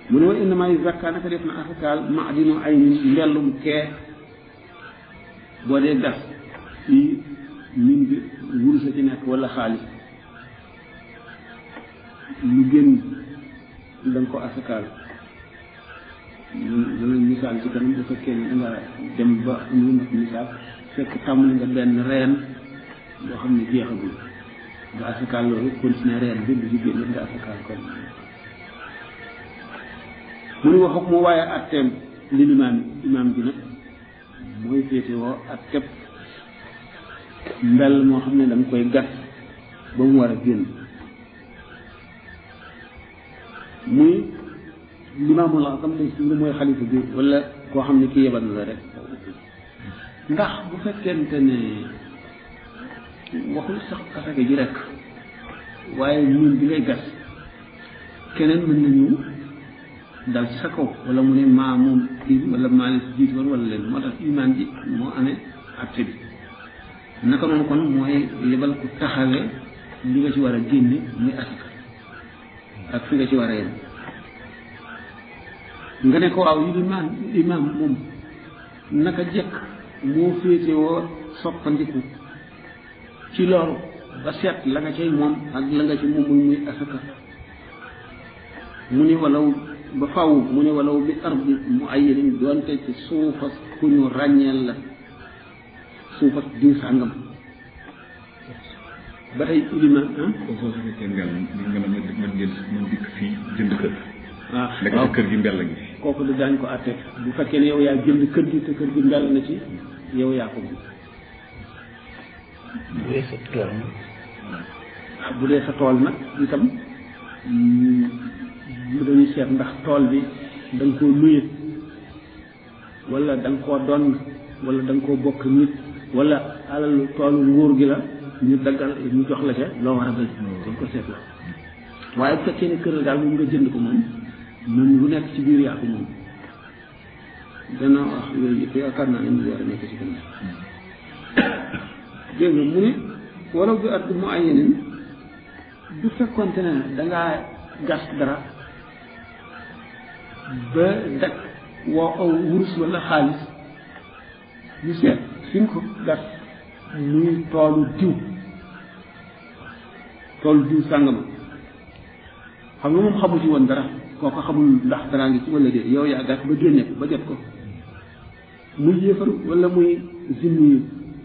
mu ne wa innama zakka naka def na asakaal maadinu ay mbellum kee boo dee gas fii min bi wurus a ci nekk wala xaalis lu génn da nga ko asakaal danañ misaal ci kanam bu fekkee ne nga dem ba ñu mat misaal fekk tàmbali nga benn reen boo xam ne jeexagul nga asakaal loolu continuer reen bi lu ci génn nga asakaal kon mu ni wax ak mu waaye atteem li limaam imaam bi nag mooy féete woo atteeb mbell moo xam ne da nga koy gas ba mu war a génn muy limaamul azam lay suñu mooy xalifa bi wala koo xam ne ki yebal la rek ndax bu fekkente ne waxul sax asaka ji rek waaye ñun bi ngay gas keneen mën nañu dal ci sa kaw wala mu ne maa moom kii wala maa leen jiit woon wala leen moo tax imaan ji moo amee acte bi naka noonu kon mooy yebal ku taxawee li nga ci war a génne muy asaka ak fi nga ci war a yem nga ne ko waaw yi imaam imaam moom naka jekk moo féetewoo soppandiku ci loolu ba seet la nga cay moom ak la nga ci moom muy muy asaka mu ni walaw ba faw mu ne walaw bi ardi mu ayyanin doonte ci suufas ku ñu ràññeel la suufas diw sàngam ba tey iliman ah kon soo su fekkee mbell nga ne ma man ngeen man dikk fii jënd kër waaw nekk waaw ci kër gi mbell ngi fi kooku du daañ ko àtte bu fekkee ne yow yaa jënd kër gi te kër gi mbell na ci yow yaa ko moom bu dee sa tool ah bu dee sa tool nag itam lu dañuy seet ndax tool bi da nga koo luye wala da nga koo donn wala da nga koo bokk nit wala alalu toolu nguur gi la ñu daggal ñu jox la ca loo war a béy dañ ko seet la waaye bu fekkee ne kër la daal moom nga jënd ko moom moom lu nekk ci biir yaa ko moom dana wax yooyu yëpp yaakaar naa ne mu war a nekk ci kanam dégg nga mu ne wala bi at mu ay yeneen du fekkonte ne dangaa gas dara ba dak woo aw wurus wala xaalis ñu seet fi nga ko gas muy toolu diw toolu diw sàngama xam nga moom xamu ci woon dara kooko xamul ndax dara ngi ci wala déet yow yaa gas ba génne ko ba jot ko muy yéefar wala muy zimmi yi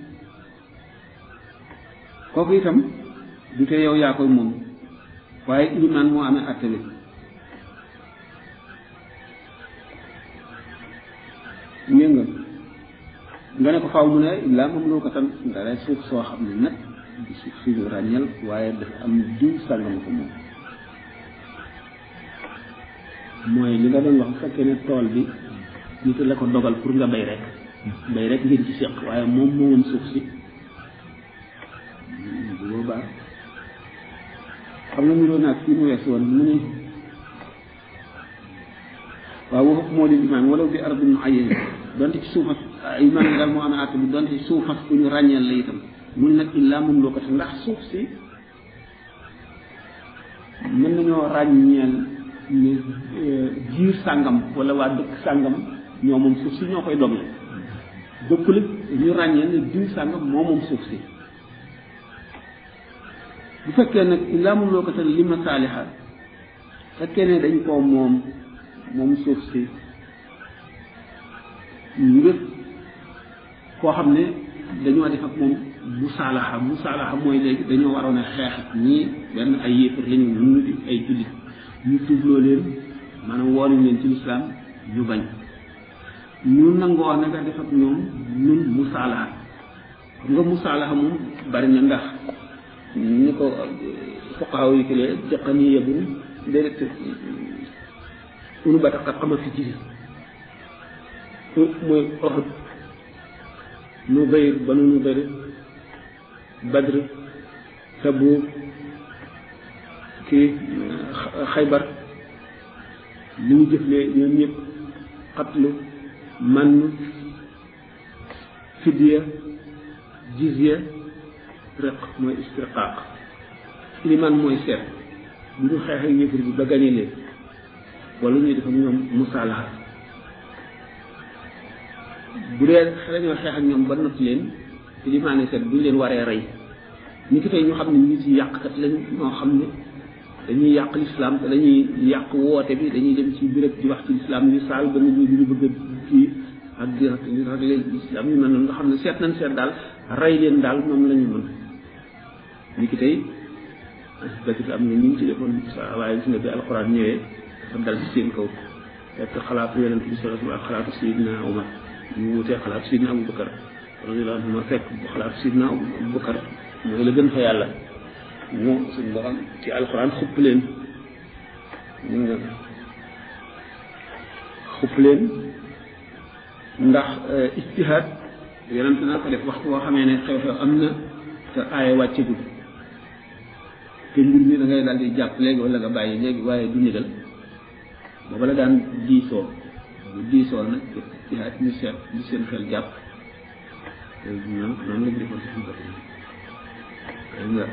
kooku itam du te yow yaa koy moom waaye ilimaan moo amee atte bi ngeen nga nga ne ko faaw mu ne illaa moom loo ko tan dara suuf soo xam ne nag du suuf si ñu ràññal waaye dafa am diw sàngam ko moom mooy li nga doon wax bu fekkee ne tool bi nit la ko dogal pour nga bay rek bay rek ngeen ci seq waaye moom moomoom suuf si bu boobaa xam nga mu doon naag fii mu wees woon mu ne waaw waxu moo di imaan wala bi ardin muayyan donte ci suufas imaan yi daal moo amee àtt bi donte ci suufas ku ñu ràññeel la itam mu ne nag illaa moom loo ko te ndax suuf si mën nañoo ràññeel ne jiir sàngam wala waa dëkk sàngam ñoo moom suuf si ñoo koy dogle dëkkul ñu ràññeel ne diw sàngam moo moom suuf si bu fekkee nag illaa moom loo ko te li ma saaliha fekkee ne dañ koo moom moom suuf si ngir koo xam ne dañoo def ak moom musaalaxa musaalaxa mooy léegi dañoo waroon a xeex ak ñii benn ay yéefar lañu ñu di ay jullit ñu tuubloo leen maanaam woonañ leen ci lislaam ñu bañ ñu nangoo na nga def ak ñoom ñun musaalaxa xam nga musaalaxa moom bari na ndax ni ko fuqaaw yi ki lee jaqani yebun déedéet unu ba tax xama fi jiri mooy Uhud nu bayr banu nu bayr badr tabuuk kii xaybar li ñu jëflee ñoom ñëpp xatlu man fidya jizya rëq mooy istiqaaq liman mooy seet bu ñu xeexee yëfër bi ba gañe leen wala ñuy def ak ñoom musaalaha bu dee dañoo xeex ak ñoom ba not leen ci li maa ne seet buñ leen waree rey ñi ki tey ñu xam ne nit yi yàqkat lañ ñoo xam ne dañuy yàq lislaam te dañuy yàq woote bi dañuy dem ci béréb di wax ci lislaam yu saal ba nit ñi ñu bëgg a kii ak di ragle lislaam yu mel noonu nga xam ne seet nañ seet daal rey leen daal moom la ñu mën ñi ki tey dëkk am na ñu ngi ci defoon sa waaye gis nga bi alxuraan ñëwee dafa dal ci seen kaw fekk xalaatu yonent bi sallallahu alayhi wa sallam ak xalaatu Seydina Omar ñu wutee xalaatu Seydina Abubakar radiyallahu anhu ma fekk xalaatu Seydina Abubakar mooy la gën fa yàlla moo suñ borom ci alxuraan xupp leen mun nga xupp leen ndax ijtihaad yonent na ko def waxtu boo xamee ne xew-xew am na te aaya wàccegul te mbir mi da ngay daal di jàpp léegi wala nga bàyyi léegi waaye du ndigal booba la daan diisoo bu diisoo nag ijtihaad ñu seet ñu seen xel jàpp noonu noonu lañ defoon si suñu nga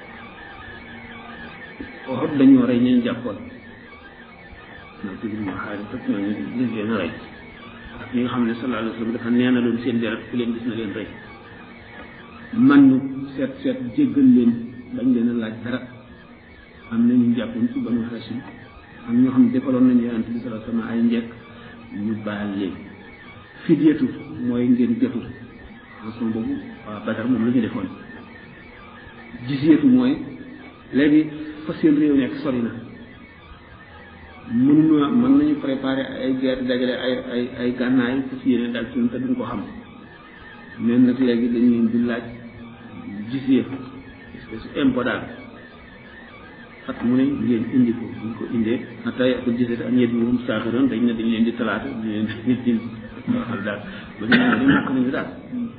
waxut dañoo rey ñeen jàppoon non ci biir xaalis fekk na ñu ñu leen a rey ak ñi nga xam ne sallallahu alayhi wa sallam dafa neenaloon seen deret ku leen gis na leen rey man ñu seet seet jéggal leen bañ leen a laaj dara am na ñu jàppoon ci banu Hashim am ñoo xam ne defaloon nañu yonent bi sallallahu alayhi wa sallam ay njëkk ñu baal leen fidyatu mooy ngeen jotul façon boobu waa Badar moom la ñu defoon jiseetu mooy léegi fa seen réew nekk sori na mënuñu mën nañu préparer ay guerre dajale ay ay ay gànnaay fas yéene daal ci te duñ ko xam mais nag léegi dañu leen di laaj gisee espèce impôt daal at mu ne ngeen indi ko buñ ko indee atay ko gisee ak ñeent moom saaxiroon dañ ne dañ leen di talaata dañ leen di xam daal ba ñu ne ñàkk nañu daal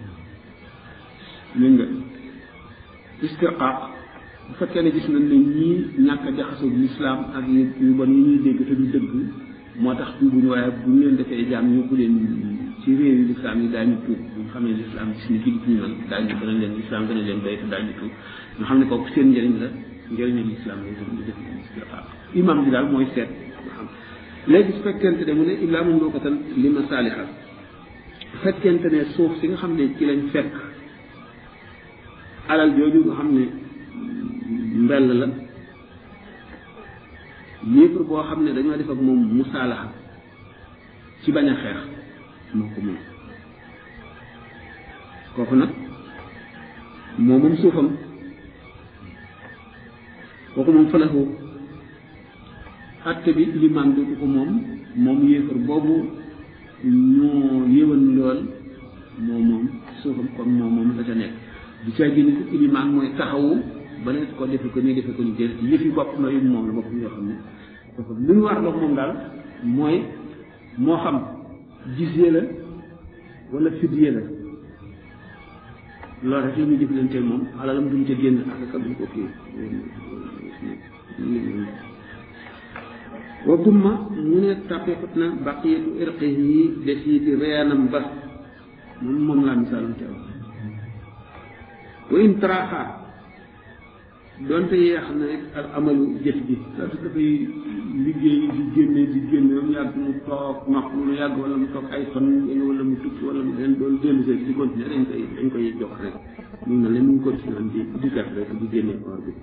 dégg nga istirqaaq bu fekkee ne gis nañ ne ñii ñàkk a jaxasoo lislaam ak yu bon yi ñuy dégg te du dëgg moo tax tuubuñu waaye bu ñu leen defee jaam yóbbu leen ci réew yi lislaam yi daañu tuub bu ñu xamee lislaam gis ni jullit ñu mel daañu gën a leen lislaam gën a leen doy te daañu tuub ñu xam ne kooku seen njëriñ la njëriñu lislaam la ñu def istirqaaq imam bi daal mooy seet nga xam léegi su fekkente ne mu ne illaa mun ko tan li ma saaliha bu fekkente ne suuf si nga xam ne ci lañ fekk alal jooju nga xam ne mbell la yéefar boo xam ne dañoo def ak moom musaalaxa ci bañ a xeex moo ko moom kooku nag moo moom suufam kooku moom falahu atte bi limaan dootu ko moom moom yéefar boobu ñoo yéwan lool moo moom suufam kon moo moom la ca nekk du caa génn ko ilimaan mooy taxawu ba ne ko defe ko nii defe ko nii déedéet yëfi bopp na yu moom la bopp yoo xam ne dafa lu ñu war loog moom daal mooy moo xam gisee la wala fidye la loolu rek la ñuy jëflante moom alalam duñ ca génn ak ka duñ ko kii wa dumma mu ne taqiqut na baqiyatu irqihi desiiti reenam ba moom moom laa misaalum teew wa in taraxa donte yeex na rek al amalu jëf ji parce que dafay liggéey di génne di génne ba mu yàgg mu toog nopp lu yàgg wala mu toog ay fan wala mu tukki wala mu leen doon dellu see di continuer dañ koy dañ koy jox rek mu ne leen mu ngi continuer di di def rek di génne or bi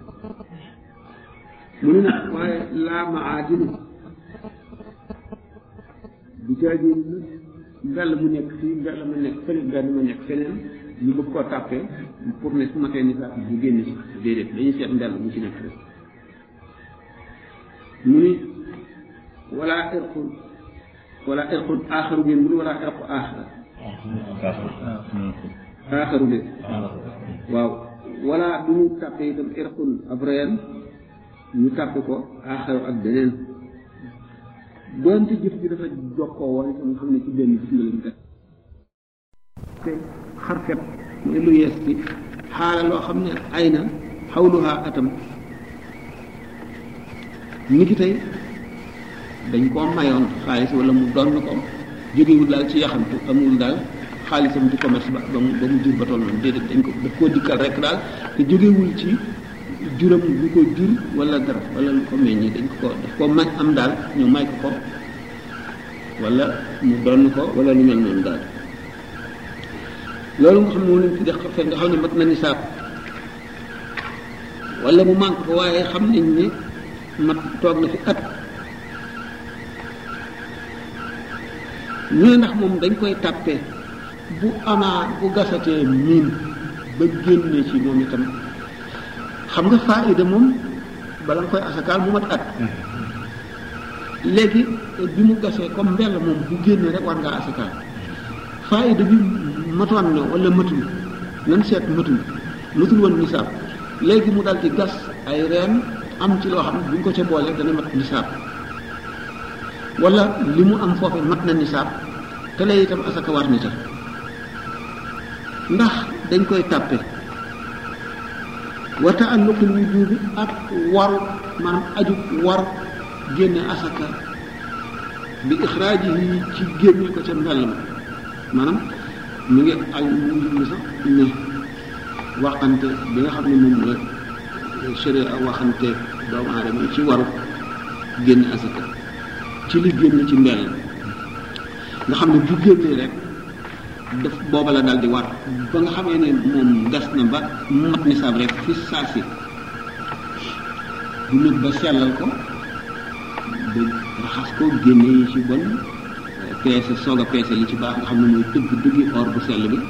mu ne nag waaye laa maadinu bu caagéen nag mbell mu nekk fii mbell mu nekk feneen mbell mu nekk feneen ñu bëgg koo tàppee pour ne su ma tee ni sax bu génn ci déedéet dañuy seet mbell mu ci nekk rek mu ni wala irqun wala irqun aaxaru ngeen mu ni wala irqu aaxara aaxaru de waaw wala du ñu tàppee itam irqun ab reen ñu tàppe ko aaxaru ak beneen doonte jëf ji dafa jokkoo woon itam nga xam ne ci benn gis nga leen te xarfet mooy lu yees bi xaala loo xam ne ay na xawluhaa atam ni ki tey dañ koo mayoon xaalis wala mu doon na ko jógewul daal ci yaxantu amul daal xaalisam ci commerce ba ba mu ba mu jur ba toll noonu déedéet dañ ko daf koo dikkal rek daal te jógewul ci juram lu ko jur wala dara wala lu ko meññi dañ ko daf ko may am daal ñu may ko ko wala mu donn ko wala lu mel noonu daal loolu nga xam ne moom lañ tuddee xarfet nga xam ne mat na nisaab wala mu manque ko waaye xam nañ ne mat toog na fi at ñu ne ndax moom dañ koy tàppee bu amaa bu gasatee miin ba génne ci moom itam xam nga faayida moom bala nga koy asakaal mu mat at léegi bi mu gasee comme mbell moom bu génnee rek war ngaa asakaal faayida bi matoon na wala matul nan seet matul matul woon nisaab léegi mu dal di gas ay reen am ci loo xam ne bu ñu ko ca boolee dana mat nisaab wala li mu am foofu mat na nisaab te lay itam asaka war na ca ndax dañ koy tàppe wa taalluqul wujubi ak waru maanaam aju war génne asaka bi ixraajihi ci génne ko ca mbell ma maanaam mu ngi al mu ngi sax ne waxante bi nga xam ne moom la sharia waxante doomu aadama ci waru génne asaka ci li génn ci mbell nga xam ne bu génnee rek daf booba la daal di war ba nga xamee ne moom gas na ba mat nisaab rek fi saa si du nag ba sellal ko ba raxas ko génne yi ci bon peese soog a peese li ci baax nga xam ne mooy dëgg dëggi or bu sell bi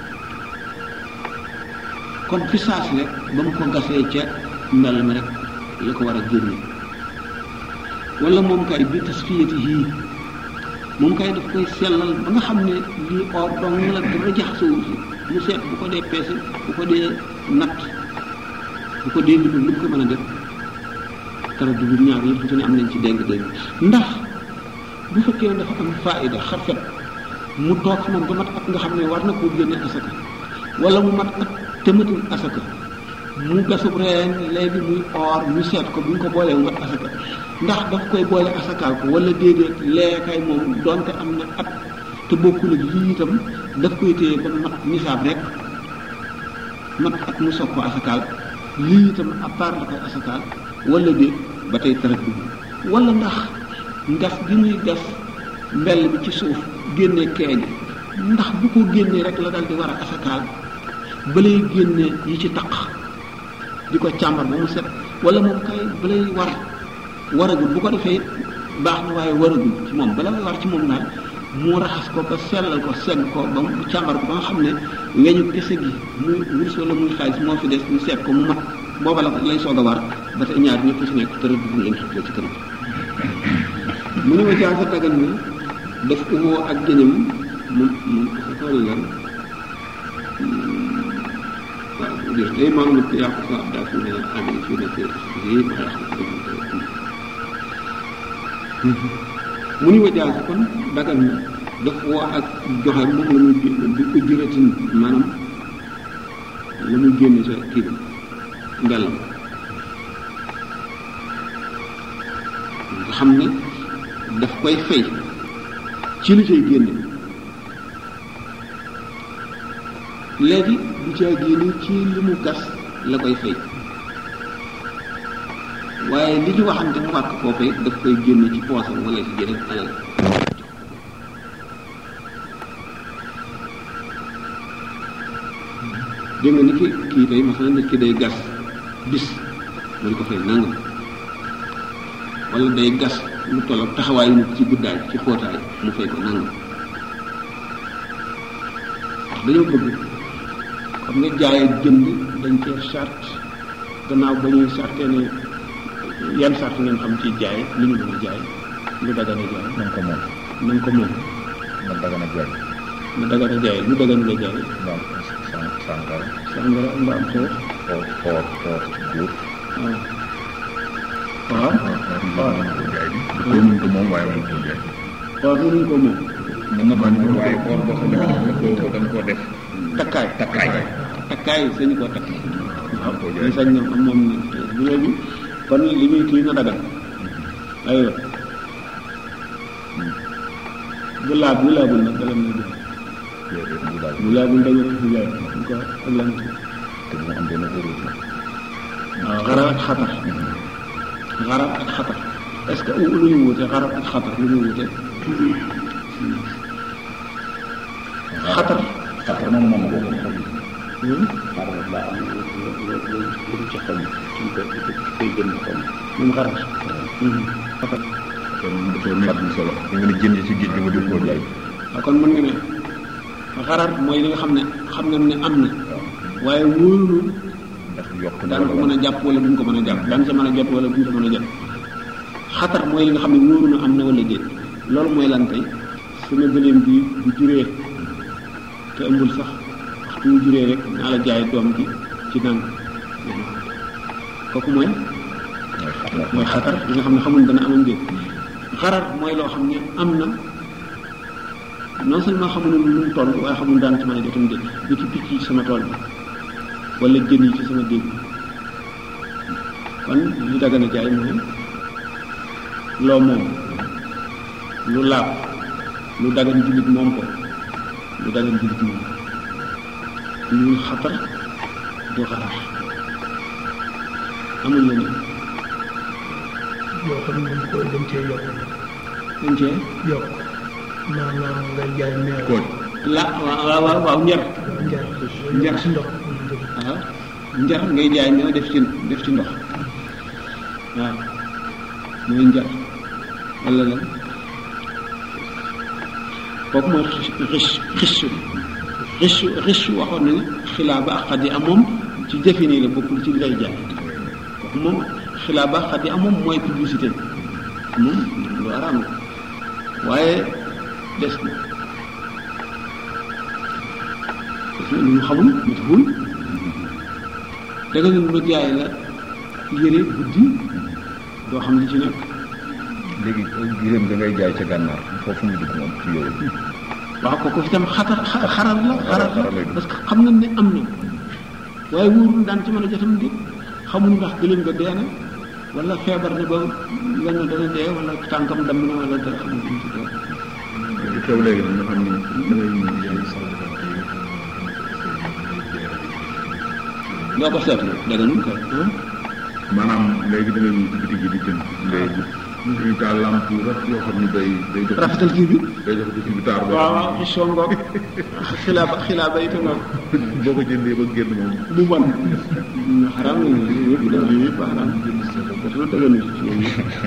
kon fi saa si rek ba mu ko gasee ca mbell mi rek la ko war a génne wala moom kay bi tasfiyati yii moom kay daf koy sellal ba nga xam ne lii or dong la dara jaxasoo si mu seet bu ko dee peese bu ko dee natt bu ko dee limul lu mu ko mën a def tara dugub ñaar yëpp su ne am nañ ci déng déng ndax bu fekkee ne dafa am faayida xarfet mu toog fi moom ba mat at nga xam ne war na koo génne asaka wala mu mat at te matul asaka mu gasub reen léegi muy or ñu seet ko bu ñu ko boolee mu mat asaka ndax daf koy boole asakaal ko wala déedéet leekay moom donte am na at te bokkul ak lii itam daf koy téye ba mat nisaab rek mat at mu soog ko asakaal lii itam à part la koy asakaal wala déet ba tey tarat dugg wala ndax ngas gi muy gas mbell bi ci suuf génne keeñ ndax bu ko génnee rek la dal di war a asakaal balay génne yi ci taq di ko càmbar ba mu set wala moom kay balay war waragul bu ko defee baax na waaye waragul ci moom bala may war ci moom daal mu raxas ko ba sellal ko segg ko ba mu càmbar ko ba nga xam ne weñu kese gi muy wurus wala muy xaalis moo fi des ñu seet ko mu mat booba la lay soog a war ba tey ñaar ñëpp ci nekk tërë dugg leen xitla ci kanam mu ne ma jaasa dagan na def umoo ak gëñam mu mu tool lan waaw dir tey maa ngi ko yàqu sa abdaa fi ne am fi nekk yi ma yàqu ko mu ni wajaas kon dagan na daf woo ak joxe moom la muy bi ko jëratin maanaam la muy génne sa kii bi mbellam nga xam ne daf koy fay ci li cay génne léegi du caa génne ci li mu gas la koy fay waaye li ñu waxante mu wàkk foofee daf koy génne ci poosam wala ci jeneen alal dégg nga ni ki kii tey masalan nit ki day gas bis mu di ko fay nangam wala day gas lu toll ak taxawaayu nit ci guddaay ci xóotaay mu fay ko nangam dañoo bëgg xam nga jaay ak jënd dañ cee charte gannaaw ba ñuy charte ne yan charte ngeen xam ci jaay li ñu mën a jaay lu dagana jaay nañ ko moom nañ ko moom man dagana jaay lu dagana jaay lu daganu la jaay mbaam san sàngara sàngara mbaam xoox xoor xoor xoor góor waaw waaw mën ko jaay bi ko mën ko moom waaye mën ko jaay waaw mënuñ ko moom mën na ko moom waaye xoor boo xam ne dañ ko dañ koo def takkaay takkaay takkaay sañu koo takk waaw koo jaay. ñu sañ na moom bu léegi kon li muy kii na dagan aywa bu laab bu laabul nag dagan na dugg déedéet bu laaj bu laabul dagan na jaay ñu ko ak lan te bu mu am benn erreur la xarar ak xatar xarar ak xatar est-ce que lu ñu wute xarar ak xatar lu ñu wute xatar xatar moom moom boo ko xam hmm? xatar daa am lu lu lu lu ci xam ci ko ci koy gën xam moom xarar hmm. xatar kon dafa nekk lu solo da nga ne jën yi ci géej gi nga di ko jaay waaw kon mën nga ne xarar mooy li nga xam ne xam nga ne am na waaye wóorul ndax yokk na daan ko wala mën a jàpp wala duñ ko mën a jàpp daan ca mën a jot wala duñ ko mën a jot xatar mooy li nga xam ne wóoru na am na wala déet loolu mooy lan tey sama gëléem bi bu juree te ëmbul sax waxtu mu juree rek naa la jaay doom gi ci naan kooku mooy mooy xatar mooy xatar li nga xam ne xamul dana amam déet xarar mooy loo xam ne am na non seulement xamuñu lu mu toll waaye xamul daan ci mën a jotam déet ni ki picc yi ci sama tool bi wala jën yi ci sama déeg bi kon li dagana jaay mooy loo moom lu laab lu dagan jullit moom ko lu dagan jullit moom lu xatar du xarar amul leneen yoo xam ne dañ koy dañ cee yokk dañ cee yokk maanaam nga jaay meew kooj la waaw waaw waaw njar njar Njar. si ndox waaw njar ngay jaay ñoo def ci def ci ndox waaw mooy njar wala lan kooku mooy xis xis xis xis waxoon na ne xilaaba ak xadi am moom ci jëfe nii la bokkul ci lay jaay kooku moom xilaaba ak xadi am moom mooy publicité moom lu araam la waaye des na des na lu ñu xamul matahul da nga ne ma jaay la yére guddi doo xam li ci nekk léegi giléem da ngay jaay ca gànnaar foofu muy dugg moom ci yooyu waaw kooku itam xatar xa- xarar la xarar la xarar lay doon. parce que xam nga ne am na waaye wóorul daan ci mën a jotam di xamul ndax gëléem nga dee na wala feebar na ba wenn dana dee wala tànkam damm na wala dara xamul lu mu ci doon li xew léegi nag nga xam ni da ngay ñëw jaay sa doo ko seetlu daganul kay ah maanaam léegi da ngay ñëw ci bitig yi di jënd léegi dañuy taal lamp yu rafet yoo xam ni day day jox rafetal kii bi day jox bitig bi taar boo waaw xam waaw xisoo ngoog xilaaba xilaaba it ngoog ni boo ko jëndee ba génn moom bu bon xaram la yëpp da yëpp xaram dafa daganul ci ñoom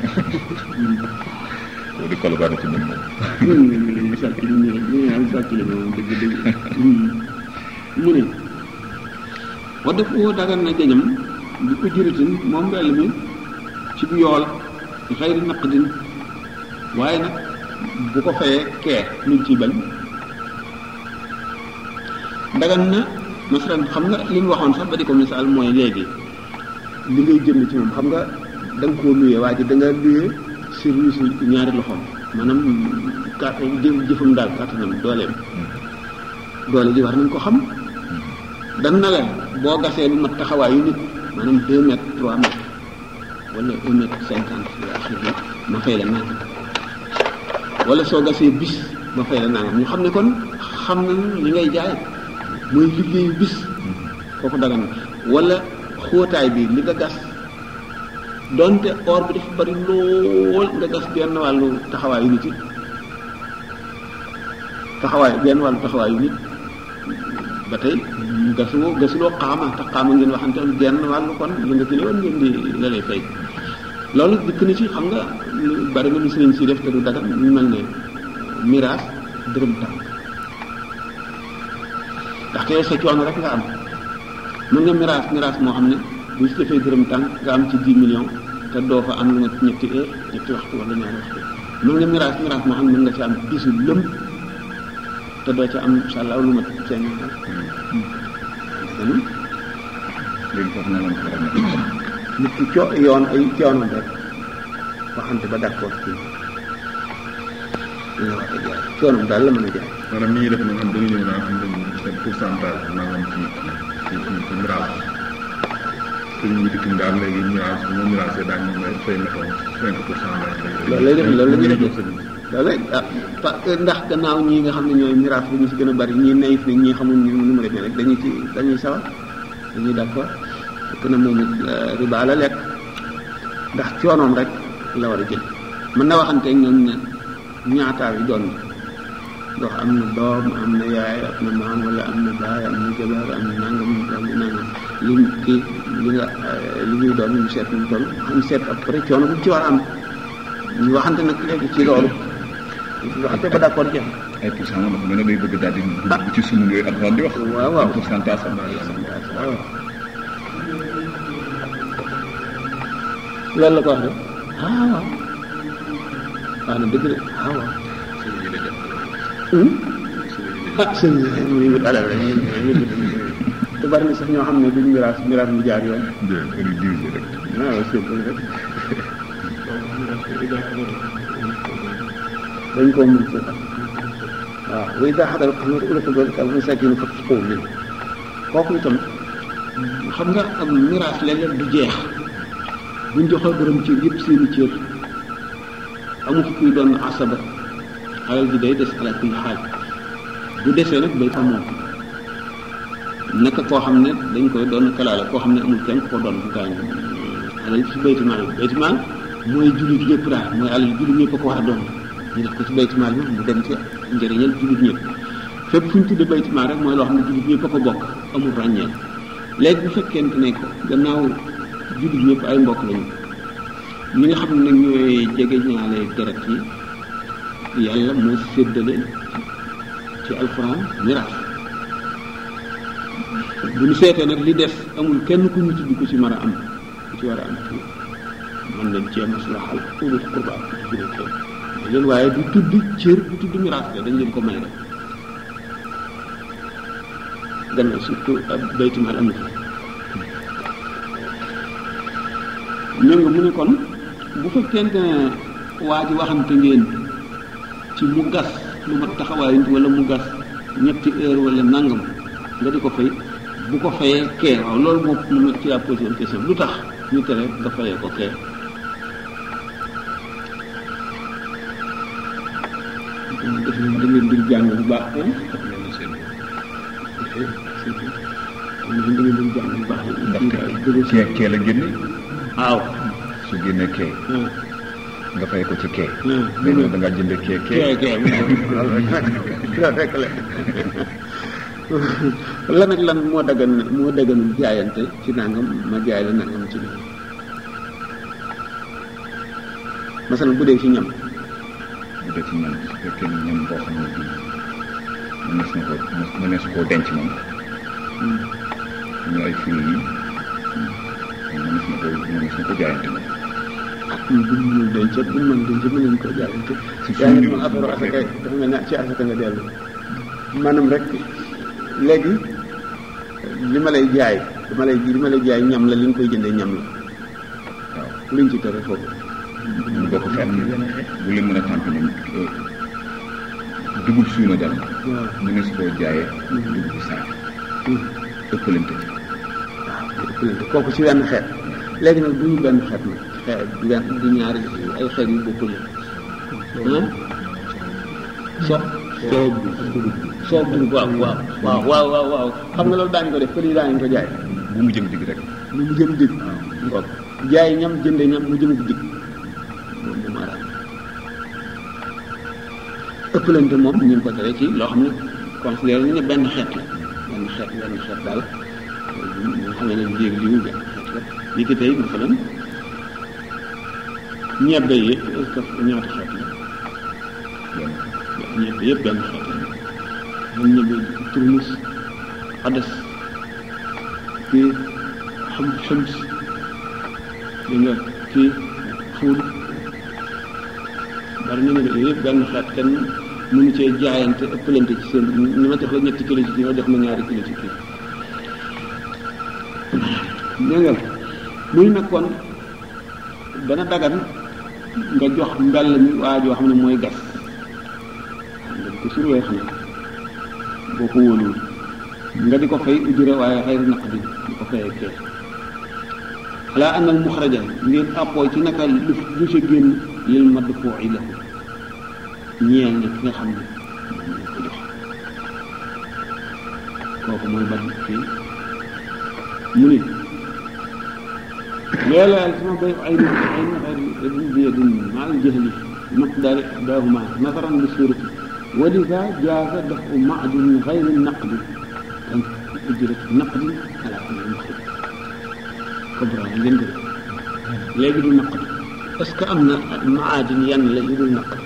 loolu di kolobaane ci ñun moom ñun ñu ngi leen di sàcc li ñu ñu am sàcc li moom dëgg dëgg mu ne wa def woo dagan na jañam bi ko jëritin moom mbell mi ci bu yool xëyri naqdin waaye nag bu ko fayee kee luñ ciy bañ dagan na masalan xam nga li mu waxoon sax ba di ko misaal mooy léegi li ngay jënd ci moom xam nga da nga koo luyee waa ji da nga luyee service ñaari loxoom maanaam kat jëf jëfam daal kàttanam dooleem doole ji war nañ ko xam dan na la boo gasee lu mat taxawaayu nit maanaam deux mètres trois mètres wala un mètre cinquante ila axiri ma fay la nangam wala soo gasee bis ma fay la nangam ñu xam ne kon xam na li ngay jaay mooy liggéeyu bis kooku dagan na wala xóotaay bi li nga gas donte or bi dafa bari lool nga gas benn wàllu taxawaayu nit yi taxawaay benn wàllu taxawaayu nit ba tey gasuloo gasuloo xaama te xaama ngeen waxante am genn wàllu kon li nga fi ne woon ngeen di la lay fay loolu dikk na ci xam nga lu bari na lu sëriñ si def te du dagan ñu mel ne miraas dërëm tànk ndaxte yow sa coono rek nga am mën nga miraas miraas moo xam ne bu si defee dërëm tànk nga am ci 10 millions te doo fa am lu mat ñetti heure ñetti waxtu wala ñaari waxtu mën nga miraas miraas moo xam ne mën nga ci am bisu lëm te doo ca am incha allah lu mat cinq mille léegi foofu na lañ ko war a nekk nit ki co yoon ay coonoom rek waxante ba d'accord ci li nga wax a jaay coonoom daal la mën a jaay maanaam ni ñuy def nag xam dañu ñëw naan xam dañu seen pourcentage nangam ci ci ci ci miraas te ñu ngi dikk daal léegi miraas bu ma miraasee daañu may fay na ko cinq pour cent lay loolu lay def loolu la ñuy def jox sëriñ loolu rek ah parce que ndax gannaaw ñii nga xam ne ñooy miraas bi ñu si gën a bari ñii nayif ne ñii xamul ni nu mu demee rek dañuy ci dañuy sawar dañuy d'accord fekk na moom it riba la lekk ndax coonoom rek la war a jël mën na waxante ak ñoom ne ñaataa yi doon ndox am na doom am na yaay am na maam wala am na baay am na jabar am na nangam am na nangam li kii li nga li ñuy doon ñu seet ñu toll ñu seet après coono bu ci war a am ñu waxante nag léegi ci loolu waxante ba d'accord jeex ay pourcent moom dafa mel ne day bëgg daal di dugg ci sunu yooyu ak di wax. waaw waaw pourcentage am waaw loolu la ko wax de ah waaw wax na dëgg de ah waaw ah sëñ bi mu ngi wut alal rek te bari na sax ñoo xam ne duñ miraas miraas mu jaar yoon de di diviser rek. waaw c'est vrai rek dañ koo mën ci waaw wa ida xadara xamar ulatul dalika al masakin fa tasqow min kooku itam xam nga am miraas léeg-léeg du jeex buñ joxee borom cër yëpp seeni cër amu fi kuy doon asaba alal ji day des ala kulli xaal bu desee nag day am moom naka koo xam ne dañ koy doon kalaale koo xam ne amul kenn ko doon bu gaañ alal ci baytimaal bi baytimaal mooy jullit ñëpp daal mooy alal jullit ñëpp a ko war a doon ñu def ko ci baytimaal bi mu dem ci njëriñal jullit ñëpp fépp fu ñu tuddee baytimaal rek mooy loo xam ne jullit ñëpp a ko bokk amul ràññeel léegi bu fekkente ne ko gannaaw jullit ñëpp ay mbokk lañu ñi nga xam ne nag ñooy jege ñaale deret yi yàlla moo séddale ci alxuraan miraas bu ñu seetee nag li des amul kenn ku ñu tudd ku ci mën a am ku ci war a am ci mën nañ cee maslaxal ulul qurba ku ci gën a kenn leen waaye du tudd cër du tudd miraas la dañ leen ko may rek gannaaw surtout ab baytimaal am na fi ñoo nga mu ne kon bu fekkente ne waa ji waxante ngeen ci mu gas lu ma taxawaay wala mu gas ñetti heure wala nangam nga di ko fay bu ko fayee kee waaw loolu moom mu ci la posé une question lu tax ñu tere nga fayee ko kee def da ngeen dul jàng bu baax ko da ngeen dul jàng bu baax ndaxte kee kee la génne waaw su génnee kee nga fay ko ci kee. Hmm. mais yow da ngaa jëndee kee kee. kee kee loolu rek la lan ak lan moo daggan moo dagganul jaayante ci nangam ma jaay la nangam ci biir masalan bu dee ci ñam bu dee ci ñam su fekkee ni ñam boo xam ne bii mënees na ko mënees koo denc moom ñu ay fruits yi mënees na ko mënees na ko jaayante moom. bu ñu denc bu ñu mën denc mën nañ ko jaayante Si yaa ngi suñu moom affaire affaire asaka dafa mel ne ci asaka nga dellu maanaam rek léegi li ma lay jaay li ma lay li ma lay jaay ñam la li nga koy jëndee ñam la waaw luñ ci tere foofu ñu bokk fenn bu leen mën a tàmp ne dugub suuna dal waaw mënees koo jaayee dugub saak ëppalante ci waaw ëppalante kooku ci wenn xeet léegi nag du ñu benn xeet nag xeet du benn du ñaari ay xeet yu bokkul ah so soob bi soob bi waaw waaw waaw waaw waaw waaw xam nga loolu daañu ko def pël yi daañu ko jaay bu mu jëm digg rek lu mu jëm dig ngoog jaay ñam jënde ñam mu jëm dig moom bu maaraam ëppalante moom ñu ngi ko tere ci loo xam ne considéré nañu ne benn xeet la benn xeet benn xeet daal ñu nga xam ne leen jéeg liwu benn xeet la li ki tey masalan ñebbe yi est-ce que ñaata xeet la benn ñebbe yëpp benn xeet la man ñebbe turmus adas kii xam xams di nga kii fuul bari ñu ne de yëpp benn xeet kenn mënu cee jaayante ëppalante ci seen ni ma jox la ñetti kilo ci kii ma jox ma ñaari kilo ci kii dégg nga muy nag kon dana dagan nga jox mbell mi waa joo xam ne mooy gas nga di ko surwee xam ne boo ko wóoluwul nga di ko fay ujura waaye xayru naq bi di ko fayee kee xalaa anal muxraja ngeen appoo ci naka lu lu sa génn lil madd foo i lahu ñeel na ki nga xam ne moom lañ ko jox kooku mooy ban fii mu ni لولا التما بيع عين عين غير ابن بيد مع الجهل مقدار إحداهما نظرا لصورته ولذا جاز دفع معدن غير النقد كان أجرة النقد على كل المخرج كبرى جندل لا يجد النقد بس كأن معادن ين لا يجد النقد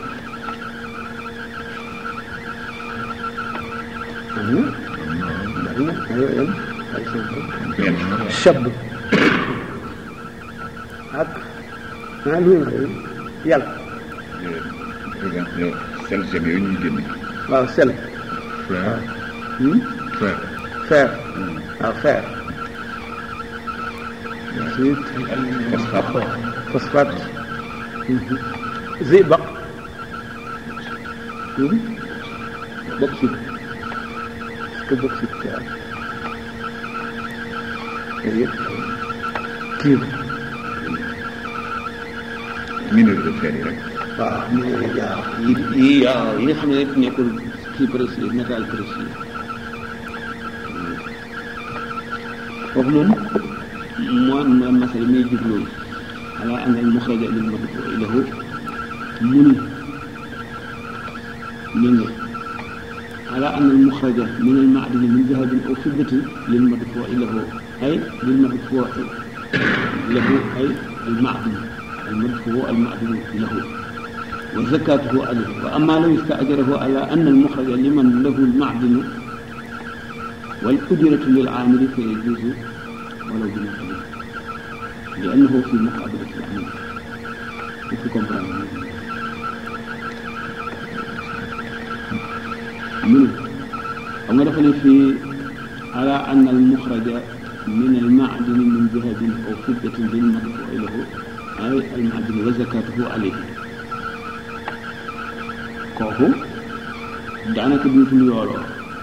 أيوة أيوة أيوة أيوة الشاب ak ah lu ñu yàlla par exemple sel jëm yooyu ñuy génne waaw sel frère hmm? frère fer waaw fer ensuite phosphate phosphate zibaq hmm? bauxite est-ce que bauxite waaw yooyu yëpp cuivre minéraux de fer yi rek waaw mais waaw yi yi waaw yi nga xam ne nekkul kii précieux métal précieux foofu moom moo ma masal may jubloo ala an al muxraja lil madfuu lahu mu ni ñu ne ala an al muxraja min al maadini min dahabin aw fiddatin lil madfuu lahu ay lil madfuu lahu ay al maadini المدفوع المعدوم له وزكاته عليه وأما لو استأجره على أن المخرج لمن له المعدن والأجرة للعامل فيجوز ولو بمثله لأنه في مقابلة العمل وفي كومبراني منه أما دخل في على أن المخرج من المعدن من ذهب أو فضة للمدفوع له ay almadini wa zakatuhu alayhi kooku daanaka duutul yooloo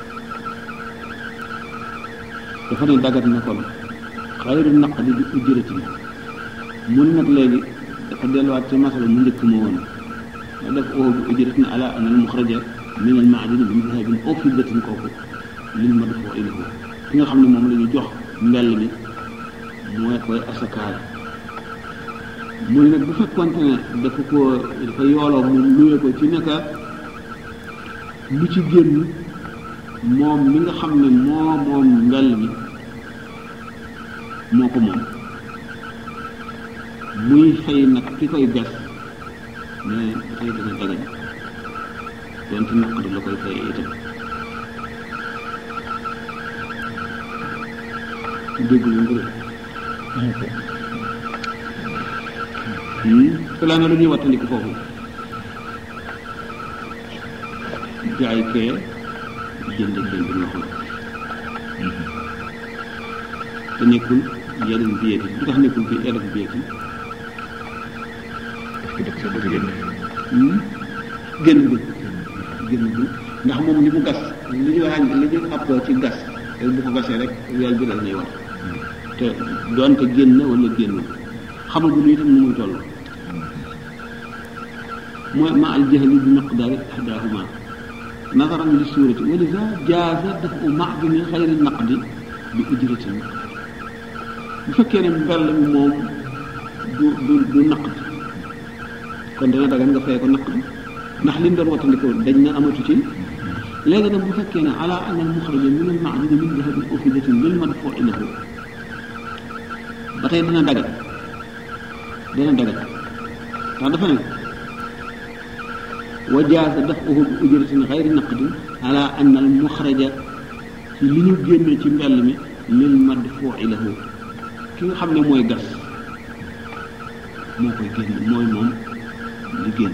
dafa ne dagat na kon xayru naqdi bi ujratin mun nag léegi dafa delluwaat ca masala mu njëkk ma woon ma def oo bi ujratin ala an al muxraja min al maadini min dahabin aw fiddatin kooku lil madfuu ilayhi ki nga xam ne moom la ñu jox mbell mi mooy koy asakaal mu ne nag bu fekkonte ne dafa ko dafa yooloo mu luye ko ci naka lu ci génn moom mi nga xam ne moo moom mbell mi moo ko moom muy fay nag ki koy gas mais dafay dana dagan donte naqari la koy fay itam dégg lu ngir fulaa na lu ñuy wattandiku foofu jaay kee jënd kee bi loxo te nekkul yeneen biyeti lu tax nekkul fi yeneen biyeti parce que daf sa bëgg génne génn bi génn bi ndax moom li mu gas li ñu wax li ñu ab ci gas te bu ko gasee rek weel bi dal nay war te doonte génn wala génn xamaguñu itam nu muy toll mooy ma al jahli bi miqdaari ihdahuma nazaran li suurati wa liza jaaza dafu maadini xayri naqdi bi ujratin bu fekkee ne mbell mi moom du du du naqd kon dana dagan nga fay ko naqd ndax li mu doon wattandikoo dañ na amatu ci léegi nag bu fekkee ne ala an al muxraja min al maadini min dahabin aw fiddatin lil madfuu lahu ba tey dana dagan dana dagan ndax dafa ne wa jaaza dafuhu bi ujratin xayri naqdin ala anna al muxraja ci li ñu génne ci mbell mi lil madfuu'i lahu ki nga xam ne mooy gas moo koy génn mooy moom li génn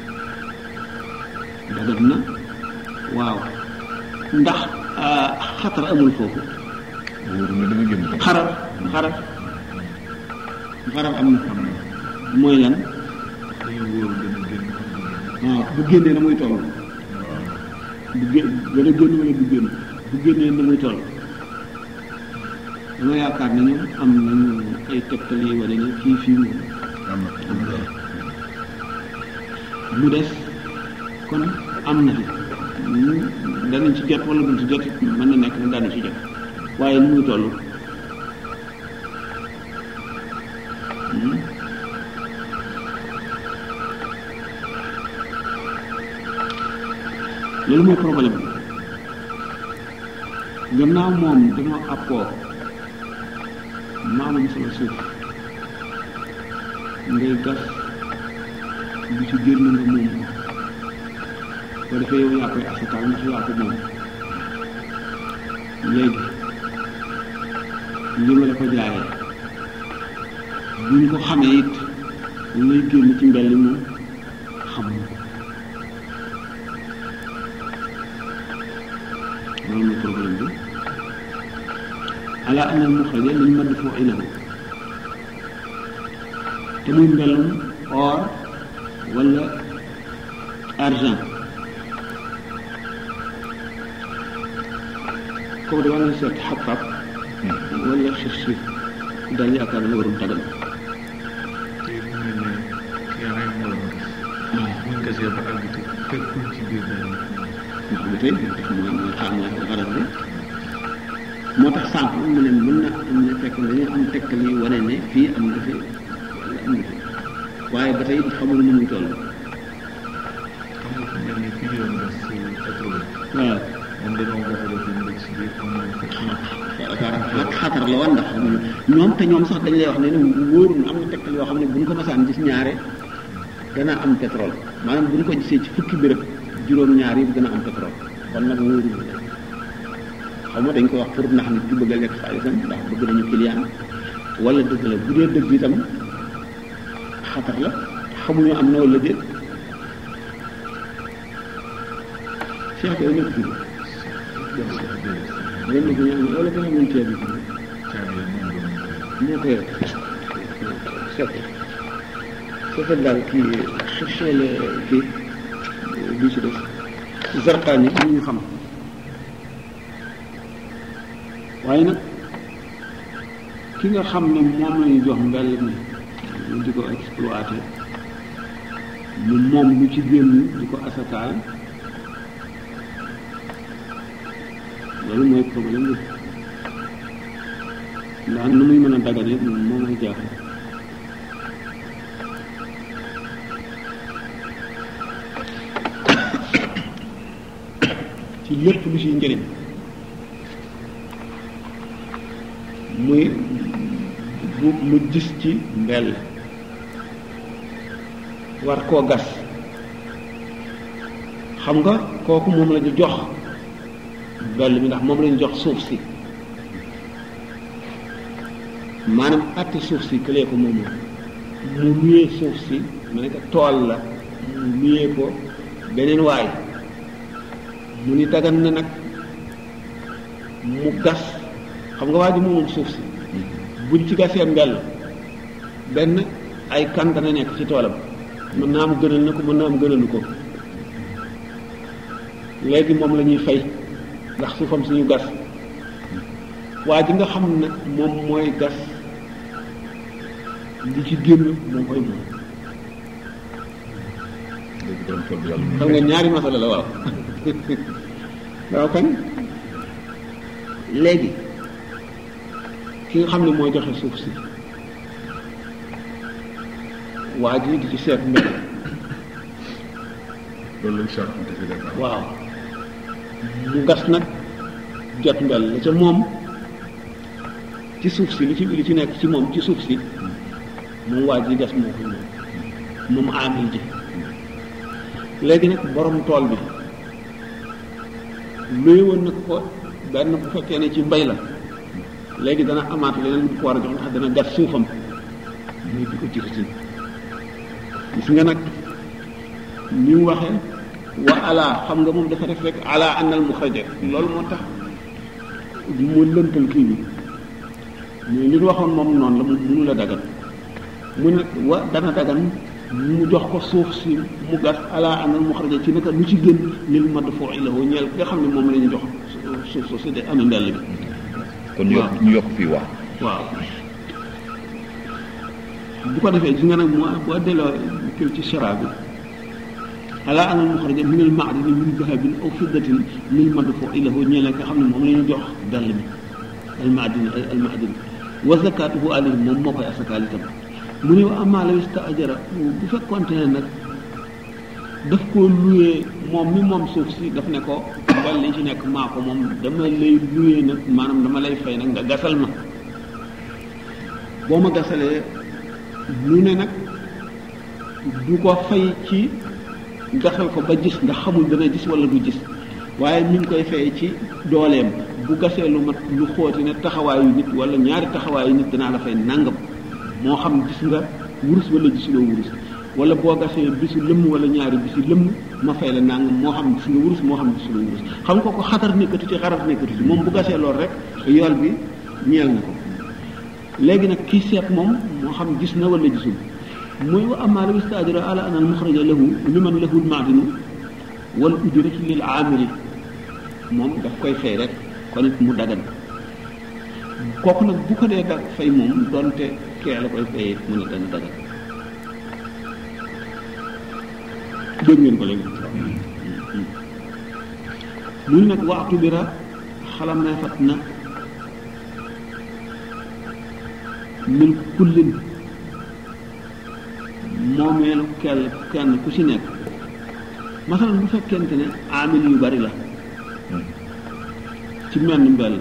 dagat na waaw ndax xatar amul foofu wóor na dama génn ko xarar xarar xarar am na mooy lan dañoo wóor dana génn waaw bu génnee na muy toll bu gé wala génn wala du génn bu génnee na muy toll dama yaakaar ne ñoom am nañu ay tegtal yi wane ne fii fii moom am na am na mu des kon am na fi danañ ci jot wala duñ ci jot mën na nekk ne daanu ci jot waaye nu muy toll loolu mooy problème bi gannaaw moom dañoo appoo maamam sama suuf ngay gas lu ci génn nga moom ko ko defee yow yaa koy asakaal ndax yaa ko moom léegi li ma la ko jaayee bu ñu ko xamee it lay génn ci mbell mi moom xamuñu ko loolu mooy problème bi ala an al muxraja liñ mën foo ilahu te muy mbellum or wala argent kooku da war na seet xab-xab wala xir-xir daal yaakaar na warul tagal te mu mel ne yaa rek moo la gis buñ gasee ba àgg te fekkul ci biir benn nga xam ne tey mooy mooy xaar mooy xaral bi moo tax sànq mu ne mën na am ne fekk na dañu am tekkal yi wane ne fii am na fi wala am na fi waaye ba tey xamul nu muy toll xam nga fu mel ni fii ñu doon gas si pétrole waaw moom dañoo gas a def ñu si biir am nañ fekk na xatar xatar la woon ndax xamuñu ñoom te ñoom sax dañ lay wax ne ne wóorul am na tekkal yoo xam ne bu ñu ko masaan gis ñaare dana am pétrole maanaam bu ñu ko gisee ci fukki béréb juróom-ñaar yi dana am pétrole kon nag wóorul xaw ma dañ ko wax pour ndax nit ki bëgg a lekk xaalisam ndax bëgg nañu client wala dëgg la bu dee dëgg itam xatar la xamuñu am na wala déet Cheikh Gueye nekk fii ngeen ne ko ñaan wala ko xamul ceeb bi caabi moom doon moo ko yor seet seetal daal kii cherché le kii bi ci def zarqaan yi ñu xam waaye nag ki nga xam ne moom lañu jox mbell mi ñu di ko exploité mu moom lu ci génn di ko asakaal loolu mooy problème bi ndax nu muy mën a dagane moom moo may jaaxal ci lépp lu ciy njëriñ muy bu mu gis ci mbell war koo gas xam nga kooku moom la ñu jox mbell mi ndax moom la ñu jox suuf si maanaam atti suuf si këlee ko moom mu luyee suuf si mu nekk tool la mu luyee ko beneen waay mu ni dagan na nag mu gas xam nga waa ji moomoom suuf si buñ ci gasee mbell benn ay kan dana nekk ci toolam mën naa am gënal na ko mën naa am gënalu ko léegi moom la ñuy fay ndax suufam suñu gas waa ji nga xam nag moom mooy gas li ci génn moo koy moom léegi borom tool bi yàlla xam nga ñaari masala la waaw waaw kan léegi ki nga xam ne mooy joxe suuf si waa ji di ci seet mbel loolu lañ charpente fi def waaw mu gas nag jot mbel la ca moom ci suuf si li ci li ci nekk ci moom ci suuf si moom waa ji gas moo koy moom moom amil ji léegi nag borom tool bi luy woon nag ko benn bu fekkee ne ci mbay la léegi dana amaat leneen lu ko war a jox ndax dana gas suufam muy di ko ci risin gis nga nag ni mu waxee wa ala xam nga moom dafa def rek ala annal muxraja loolu moo tax mu lëntal kii bi mais li ñu waxoon moom noonu la mu mënu la dagan mu ne wa dana dagan mu jox ko suuf si mu gas ala annal muxraja ci naka lu ci gën lil madfu'i lahu ñeel ki nga xam ne moom la ñu jox suuf suuf si de amee mbell bi kon ñu yokk ñu yokk fii wax waaw bu ko defee gis nga nag moo boo delloo kii ci shara bi ala an al muxraja min al maadini min dahabin aw fiddatin lil madfu'i lahu ñeel nga xam ne moom la ñu jox dall mi al maadini al maadini wa zakatuhu alayhi moom moo koy asakaal itam mu ne wa amma law istaajara bu fekkoonte ne nag daf ko luyee moom mi moom suuf si daf ne ko mbel li ci nekk maa ko moom dama lay luyee nag maanaam dama lay fay nag nga gasal ma boo ma gasalee lu ne nag du ko fay ci gasal ko ba gis nga xamul dana gis wala du gis waaye mi ngi koy fay ci dooleem bu gasee lu mat lu xooti ne taxawaayu nit wala ñaari taxawaayu nit danaa la fay nangam moo xam gis nga wurus wala gisuloo wurus wala boo gasee bisu lëmm wala ñaari bisu lëmm ma fay la nangam moo xam gis nga wurus moo xam gisuloo wurus xam nga ko xatar nekkatu ci xarar nekkatu ci moom bu gasee lool rek yool bi ñeel na ko léegi nag kii seet moom moo xam gis na wala gisul mooy wa amaa law istaajara ala an al muxraja lahu liman lahu al maadinu wal ujratu lil aamili moom daf koy fay rek kon it mu dagan kooku nag bu ko dee da fay moom donte kee la koy fayee mu ne dana dagan dégg ngeen ko léegi mu ne nag waxtu bira xalam ne fat na min kullin moomeelu kell kenn ku ci nekk masalan bu fekkente ne amil yu bari la ci menn mbell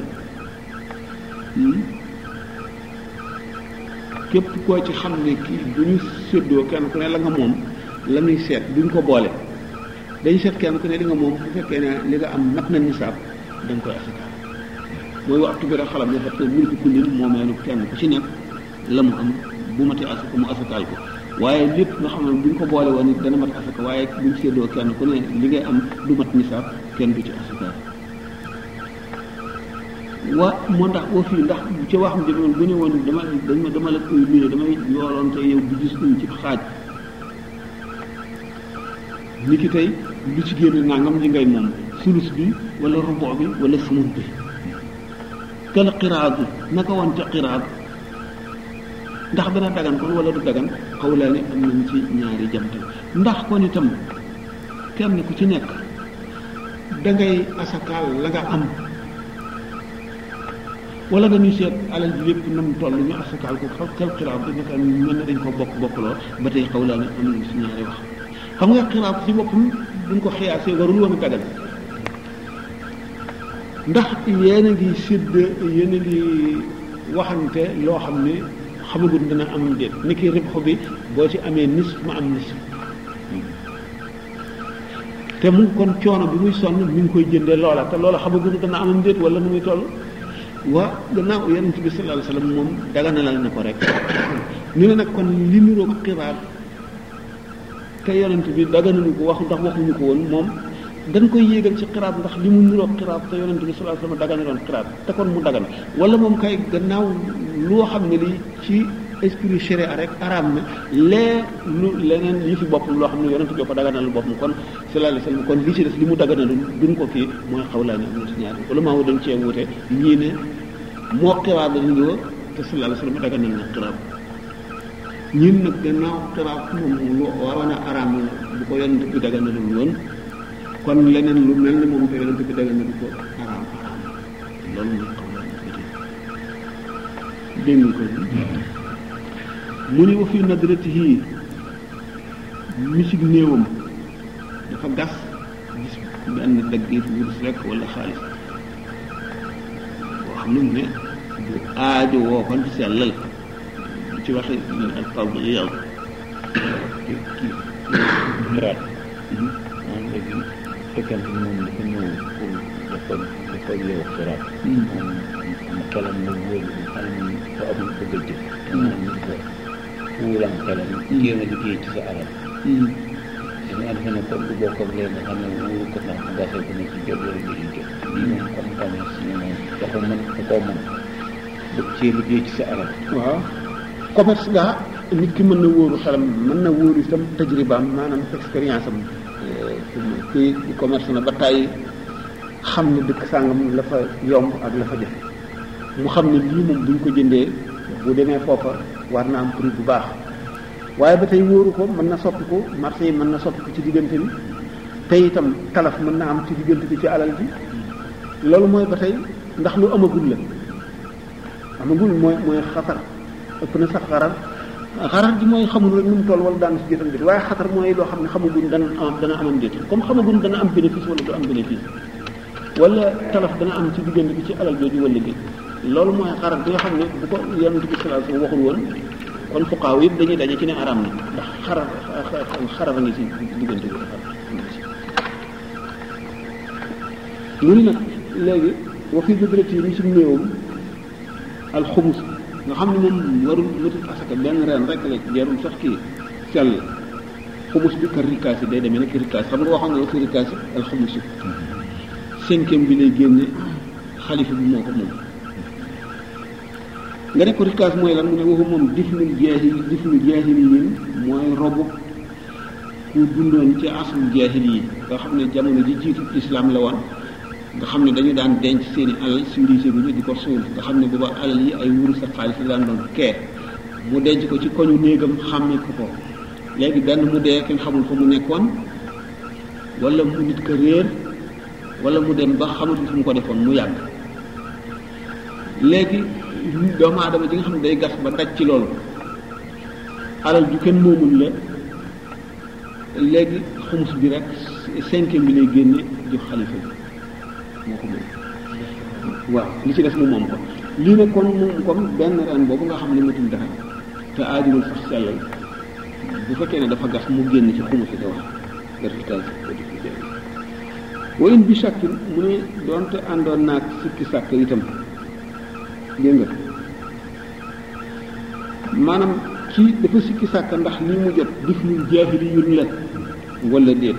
képp koo ci xam ne kii bu ñu séddoo kenn ku ne la nga moom la ñuy seet duñ ko boole dañ seet kenn ku ne li nga moom bu fekkee ne li nga am mat na nisaab da nga koy asakaal mooy waxtu bi rek xalam ne fat na mulki kullin moomeelu kenn ku ci nekk la mu am bu matee asaka mu asakaal ko waaye lépp nga xam ne buñ ko boole woon it dana mat asaka waaye buñ séddoo kenn ku ne li ngay am du mat nisaab kenn du ci asakaal wa moo tax au fii ndax ci wax mu demoon bu ne woon dama dama dama la koy luyee damay yooloon te yow bu gis uñ ci xaaj ni ki tey lu ci génne nangam li ngay moom sulus bi wala rubo bi wala sumun bi kala xiraat bi naka woon ca xiraat ndax dana dagan kon wala du dagan xawlaa ne am nañ ci ñaari jamtal ndax kon itam kenn ku ci nekk dangay asakaal la nga am wala dañuy seet alal ji lépp nam toll ñu asakaal ko xaw kal xiraab bi naka mel na dañ ko bokk bokkloo ba tey xawlaa ne am nañ ci ñaari wax xam nga xiraab ci boppam buñ ko xiyaasee warul woon a dagan ndax yéen a ngi sédd yéen a ngi waxante loo xam ne xamagul dana am déet ni ki ribxu bi boo ci amee nis ma am nis te mu kon coono bi muy sonn mi ngi koy jëndee loola te loola xamagul dana am déet wala nu muy toll waa gannaaw yonent bi sallallahu alayhi wasallam moom daganalal na ko rek ñu ne nag kon li niroog xibaar te yonent bi daganalu ko wax ndax waxuñu ko woon moom dañ koy yéegal ci xiraab ndax li mu niroog xiraab te yonent bi sallallahu alayhi wasallam daganaloon xiraab te kon mu dagan wala moom kay gannaaw loo xam ne lii ci esprit sharia rek araam na lee lu leneen yi fi boppam loo xam ne yonent bi ko daganal boppam kon sallallahu alayhi wasallam kon li ci des li mu daganalul duñ ko kii mooy xawlaa ne am na ci ñaar wala maa dañ cee wuute ñii ne moo xiraab la niroo te sallallahu alayhi wasallam daganal na xiraab ñun nag gannaaw xiraab moom lu waroon a araam la bu ko yonent bi daganalul woon kon leneen lu mel ne moom te yonent bi daganal ko araam araam loolu mooy xawlaa ne dégg nga ko mu ni wa fi nadratihi misig néewam dafa gas gis benn daggit wurus rek wala xaalis boo xam ne mu ne bu aajo woo kon sellal ci waxi al fawd yow xiraat moom léegi fekkente ni moom dafa ñëw pour dafa dafa yow xiraat moom xelam na wóolu xelam fa amul bëgg a jëf maanaam ñu ko wuuram xelam jéem a liggéey ci sa alal dañu defe ne comme du bokk ak léegi nga xam ne wuuru ko ndax gasee ko ne ci jot wala du ci jot lii moom comme commerce ñu moom dafa mën da koo mën bëgg cee liggéey ci sa alal waaw commerce gaa nit ki mën na wóoru xelam mën na wóoru itam tajribaam maanaam expérience am kii di commerce na ba tàyyi xam ne dëkk sàngam la fa yomb ak la fa jafe mu xam ne lii moom buñ ko jëndee bu demee foofa war na am prix bu baax waaye ba tey wóoru ko mën na soppi ko marché yi mën na soppi ko ci diggante bi te itam talaf mën na am ci diggante bi ci alal bi loolu mooy ba tey ndax lu amagul la amagul mooy mooy xatar ëpp na sax xarar xarar ji mooy xamul rek nu mu toll wala daan si jëtam déet waaye xatar mooy loo xam ne xamaguñ dana am dana amam déet comme xamaguñ dana am bénéfice wala du am bénéfice wala talaf dana am ci diggante bi ci alal jooju wala déet loolu mooy xarar bi nga xam ne bu ko yonent bi sallallahu alayhi wasallam waxul woon kon fuqaaw yëpp dañuy daje ci ne araam na ndax xarar xarar a ngi si diggante bi xarar mu ni nag léegi wa fi bidrati yi ci néewam alxumus nga xam ne moom warul matul asaka benn ren rek la jarul sax kii sell xumus bi kër rikaas yi day demee nag rikaas xam nga waxoon na la fi rikaas yi alxumus yi cinquième bi lay génne xalifa bi moo ko moom nga ne ko rikaas mooy lan mu ne waxu moom difnul jaahil difnul jaahil yi mooy robu ku dundoon ci asul jaahil yi nga xam ne jamono ji jiitu islam la woon nga xam ne dañu daan denc seeni alal civilisé bi ñu di ko suul nga xam ne booba alal yi ay wurus ak xaalis la daan doon kee mu denc ko ci koñu néegam xàmmee ko ko léegi benn mu dee kenn xamul fa mu nekkoon wala mu nit ko réer wala mu dem ba xamatul fu mu ko defoon mu yàgg léegi doomu aadama ji nga xam ne day gas ba daj ci loolu alal ju kenn moomul la léegi xumus bi rek cinquième bi lay génne jox xalifa bi moo ko moom waaw li ci des mu moom ko lii nag kon moom comme benn ren boobu nga xam ne matul dara te aajurul sax sellal bu fekkee ne dafa gas mu génn ci xumu si te wax résultat wayin bi sàkkin mu ne doonte àndoon naag sikki sàkk itam dégg nga maanaam kii dafa sikki sàkk ndax lii mu jot dif lu jaahili yun la wala déet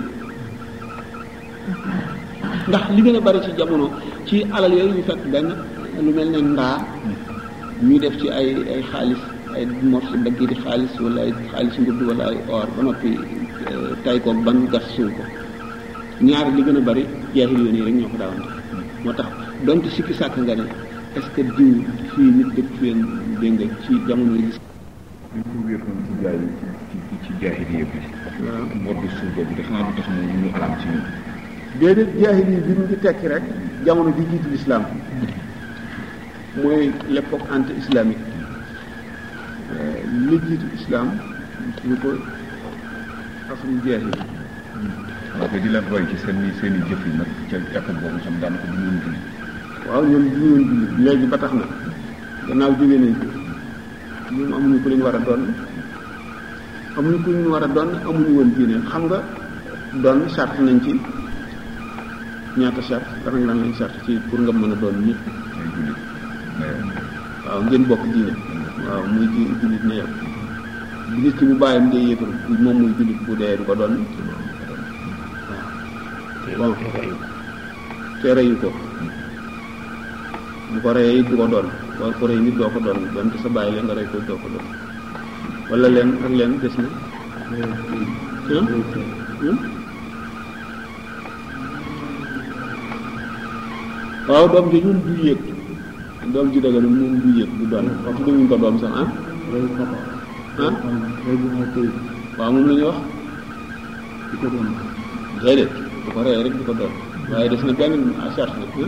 ndax li gën a bari ci jamono ci alal yooyu ñu fekk benn lu mel ne ndaa ñu def ci ay ay xaalis ay morceau dagg di xaalis wala ay xaalis ngudd wala ay or ba noppi tay ko ban gas suul ko ñaar li gën a bari jaahil yoon yi rek ñoo ko daawan def moo tax donte sikki sàkk nga ne est-ce que diw fii nit dëkk feen dégg nga ci jamono yi dañ ko wéer noonu ci jaay ci ci ci jaahiliya bi mor bi suuf boobu de xanaa du tax mu ñu araam ci ñun déedéet jaahil yi bi mu ngi tekki rek jamono bi jiitu l'islam mooy l'époque anti islamique li jiitu islam ñu ko asum jaahil waaw te di leen roy ci seen i seen i jëf yi nag ca époque boobu xam daanaka du ñu julli waaw ñoom du ñu woon jullit léegi ba tax na gannaaw jógee nañ fi ñoom amuñu ku leen war a doon amuñu ku leen war a doon amuñu woon diine xam nga doon charte nañ ci ñaata charte lan lan lañ charte ci pour nga mën a doon nit ay jullit waaw ngeen bokk diine waaw muy ji jullit na yow bu nit ki bu bàyyam dee yéefar moom muy jullit bu dee du ko doon waaw te reyu ko bu ko reyee it du ko doon boo ko rey nit doo ko doon donte sa bàyyi leen nga rey ko doo ko doon wala leen ak leen des na waaw doom ji ñun du yéeg doom ji daga moom du yéeg du doon wax dëgguñ ko doom sax ah ah waaw moom la ñuy wax di ko doon déedéet bu ko reyee rek di ko doon waaye des na benn charge nag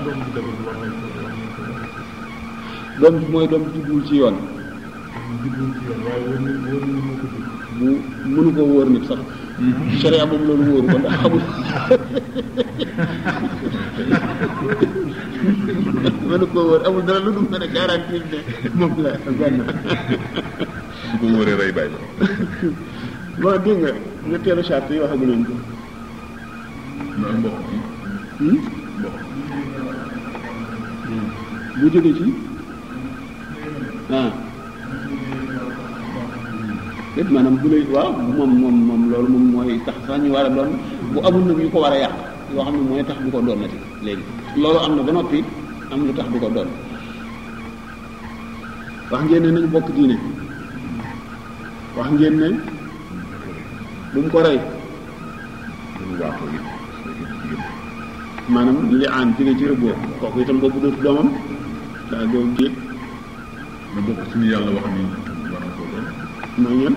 doom bi mooy doom bi jubluwul ci yoon bu mënu ko wóor nit sax sharia moom loolu wóoru ko ndax xamul mënu ko wóor amul dara lu dul mën a garantir ne moom la benn bu ko wóoree rey bàyyi bon dégg nga ñetteelu charte yi waxagu nañ ko ma mbokk bi Hmm? bu jóge ci ah lépp maanaam bu lay waaw moom moom moom loolu moom mooy tax sax ñu war a doon bu amul nag yu ko war a yàq yoo xam ne mooy tax du ko doon nati léegi loolu am na ba noppi am lu tax du ko doon wax ngeen ne nañ bokk diine wax ngeen ne bu mu ko rey lu waaxoo it maanaam li aan jóge ci rëbboo kooku itam boobu dootu doomam daa doom jéeg na bokk suñu yàlla wax ni war na koo doon mooy ñan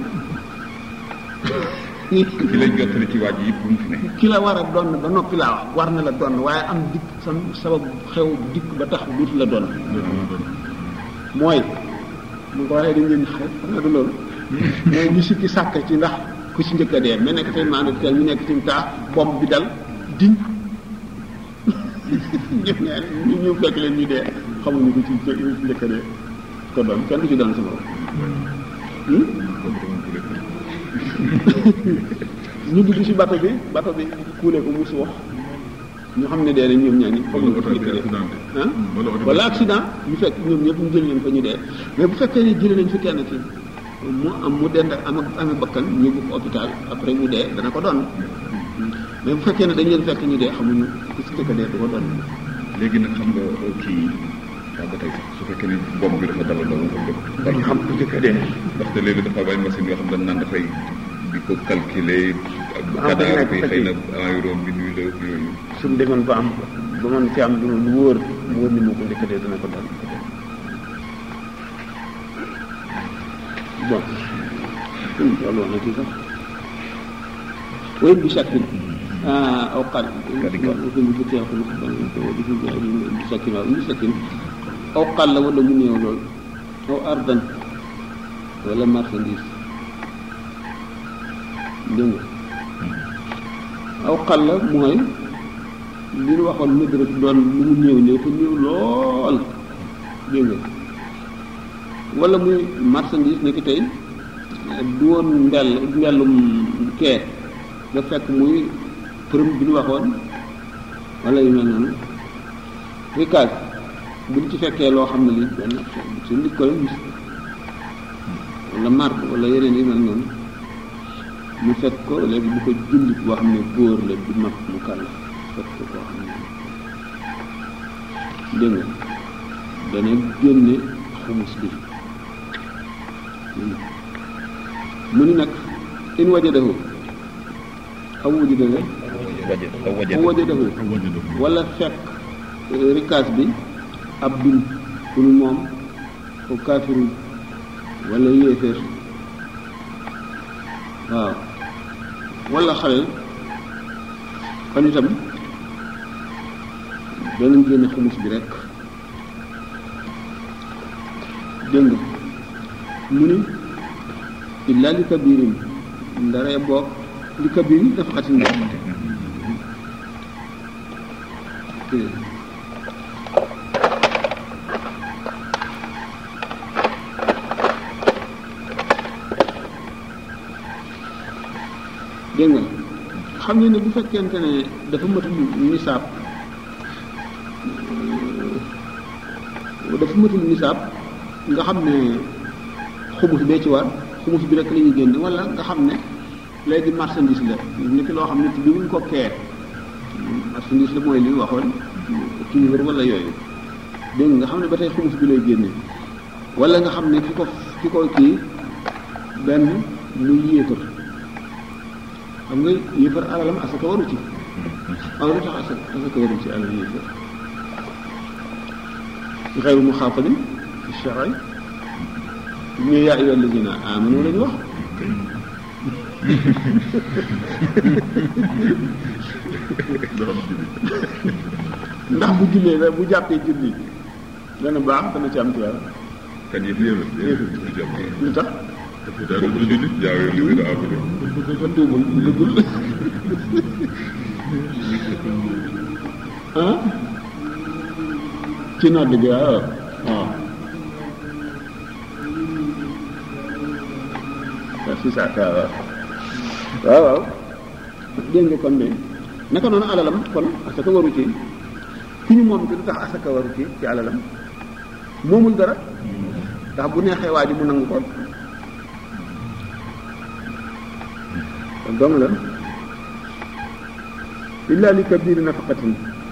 ki lay jottali ci waaj yëpp bu mu fi ne ki la war a doon ba noppi laa wax war na la doon waaye am dikk sam sabab xew dikk ba tax duutu la doon mooy mu ko waxee dañ leen xarit xam nga du loolu mais ñu sikki sàkk ci ndax ku ci njëkk a dee mais nekk tey maanaam tey ñu nekk ci taa bomb bi dal diñ ñëpp ñaan ñu ñu fekk leen ñu dee xamuñu ko ci ci njëkk a dee ko doon kenn du ci doon sama ñu dugg ci bato bi bato bi kuule ko musu wax ñu xam ne dee nañ ñoom ñaar ñi foog ñu ko ci njëkk a dee ah wala accident ñu fekk ñoom ñëpp ñu jël leen fa ñu dee mais bu fekkee ne jëlee nañ fi kenn ci mu am mu dend ak am amee bakkan ñu yóbbu ko hôpital après mu dee dana ko doon mais bu fekkee ne dañ leen fekk ñu dee xamuñu ku ci njëkk a dee du ko doon léegi nag xam nga kii waaw ba tey sax su fekkee ni bomb bi dafa dalal loolu nga xam dañ xam ku njëkk a dee ndaxte léegi dafa am ay machine yoo xam dañ naan dafay di ko calculer ak Ah, dañ cadavre nekk bi fa xëy ci. na environ bi nuy la yooyu suñu demoon ba am ba mën ci am lu lu wóor mu wóor ni moo ko njëkk a dee dana ko dal bon loolu wax na ci sax وين بشكل آه أو قال وفي الفتاة وفي الخبر بشكل بشكل أو قال ولا من يولول أو أرضا ولا مرسنديس dégg nga aw xal la mooy li ñu waxoon mëdërëb doon lu mu néew néew te néew lool dégg nga wala muy marchandise nekk tey du woon mbell mbellum kee da fekk muy përëm bi ñu waxoon wala yu mel noonu rikaas bu ñu ci fekkee loo xam ne li benn su nit ko gis wala marque wala yeneen yu mel noonu mu fekk ko léegi bu ko jullit boo xam ne góor la du mag mu kàlla fekk ko koo xam ne dégg nga dana génne xumus bi mu ni nag in wajadahu aw wajadahu waje aw waje aw wajadahu wala fekk rikaas bi ab dun ku nu moom ko kaafirul wala yéeféer waaw wala xale kon itam danañ génne xumus bi rek dégg nga mu ni illa li kabirin ndaree boog li kabirin dafa xatin boog dégg nga xam ne ne bu fekkente ne dafa matul nisaab dafa matul nisaab nga xam ne xumus bee ci war xumus bi rek la ñuy génne wala nga xam ne léegi marchandise la nit loo xam ne bi wuñ ko kee marchandise la mooy li waxoon kii wër wala yooyu dégg nga nga xam ne ba tey xumus bi lay génne wala nga xam ne ki ko ki ko kii benn muy yéefar xam nga yéefar alalam asaka waru ci aw lu tax asaka asaka waru ci alal yéefar xeyru mu xaafalin fi sharay ñu yaa ayyuha alladina amanu lañu wax ndax bu jullee la bu jàppee julli dana baax dana ci am tuyaaba kan yëf yëf yëf jàpp lu tax daal du jullit jaaw yoon li gën a abudé dafa tuubul dëggul ah ci nodd gi waaw waaw waaw si saa kaa waaw waaw waaw dégg nga kon de naka noonu alalam kon asaka waru ci ki ñu moom ki lu tax asaka waru ci ci alalam moomul dara ndax bu neexee waa ji mu nangu ko kon dong la illa li kabiri nafaqatin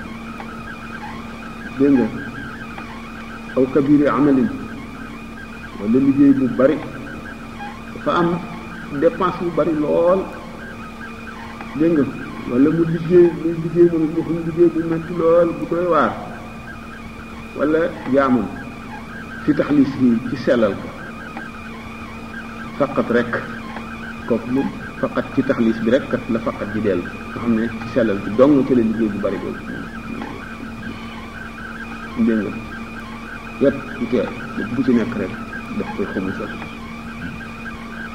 dégg nga aw kabiri amalin wala liggéey bu bari dafa am dépense bu bari lool dégg nga wala mu liggéey muy liggéey moom mu xam liggéey bu metti lool bu koy waar wala jaamam fi taxlis yi ci sellal ko faqat rek kooku moom faqat ci taxlis bi rek kat la faqat di dellu nga xam ne ci sellal bi dong ci la liggéey bu bari boobu dégg nga yépp bu tee bu ci nekk rek daf koy xumusal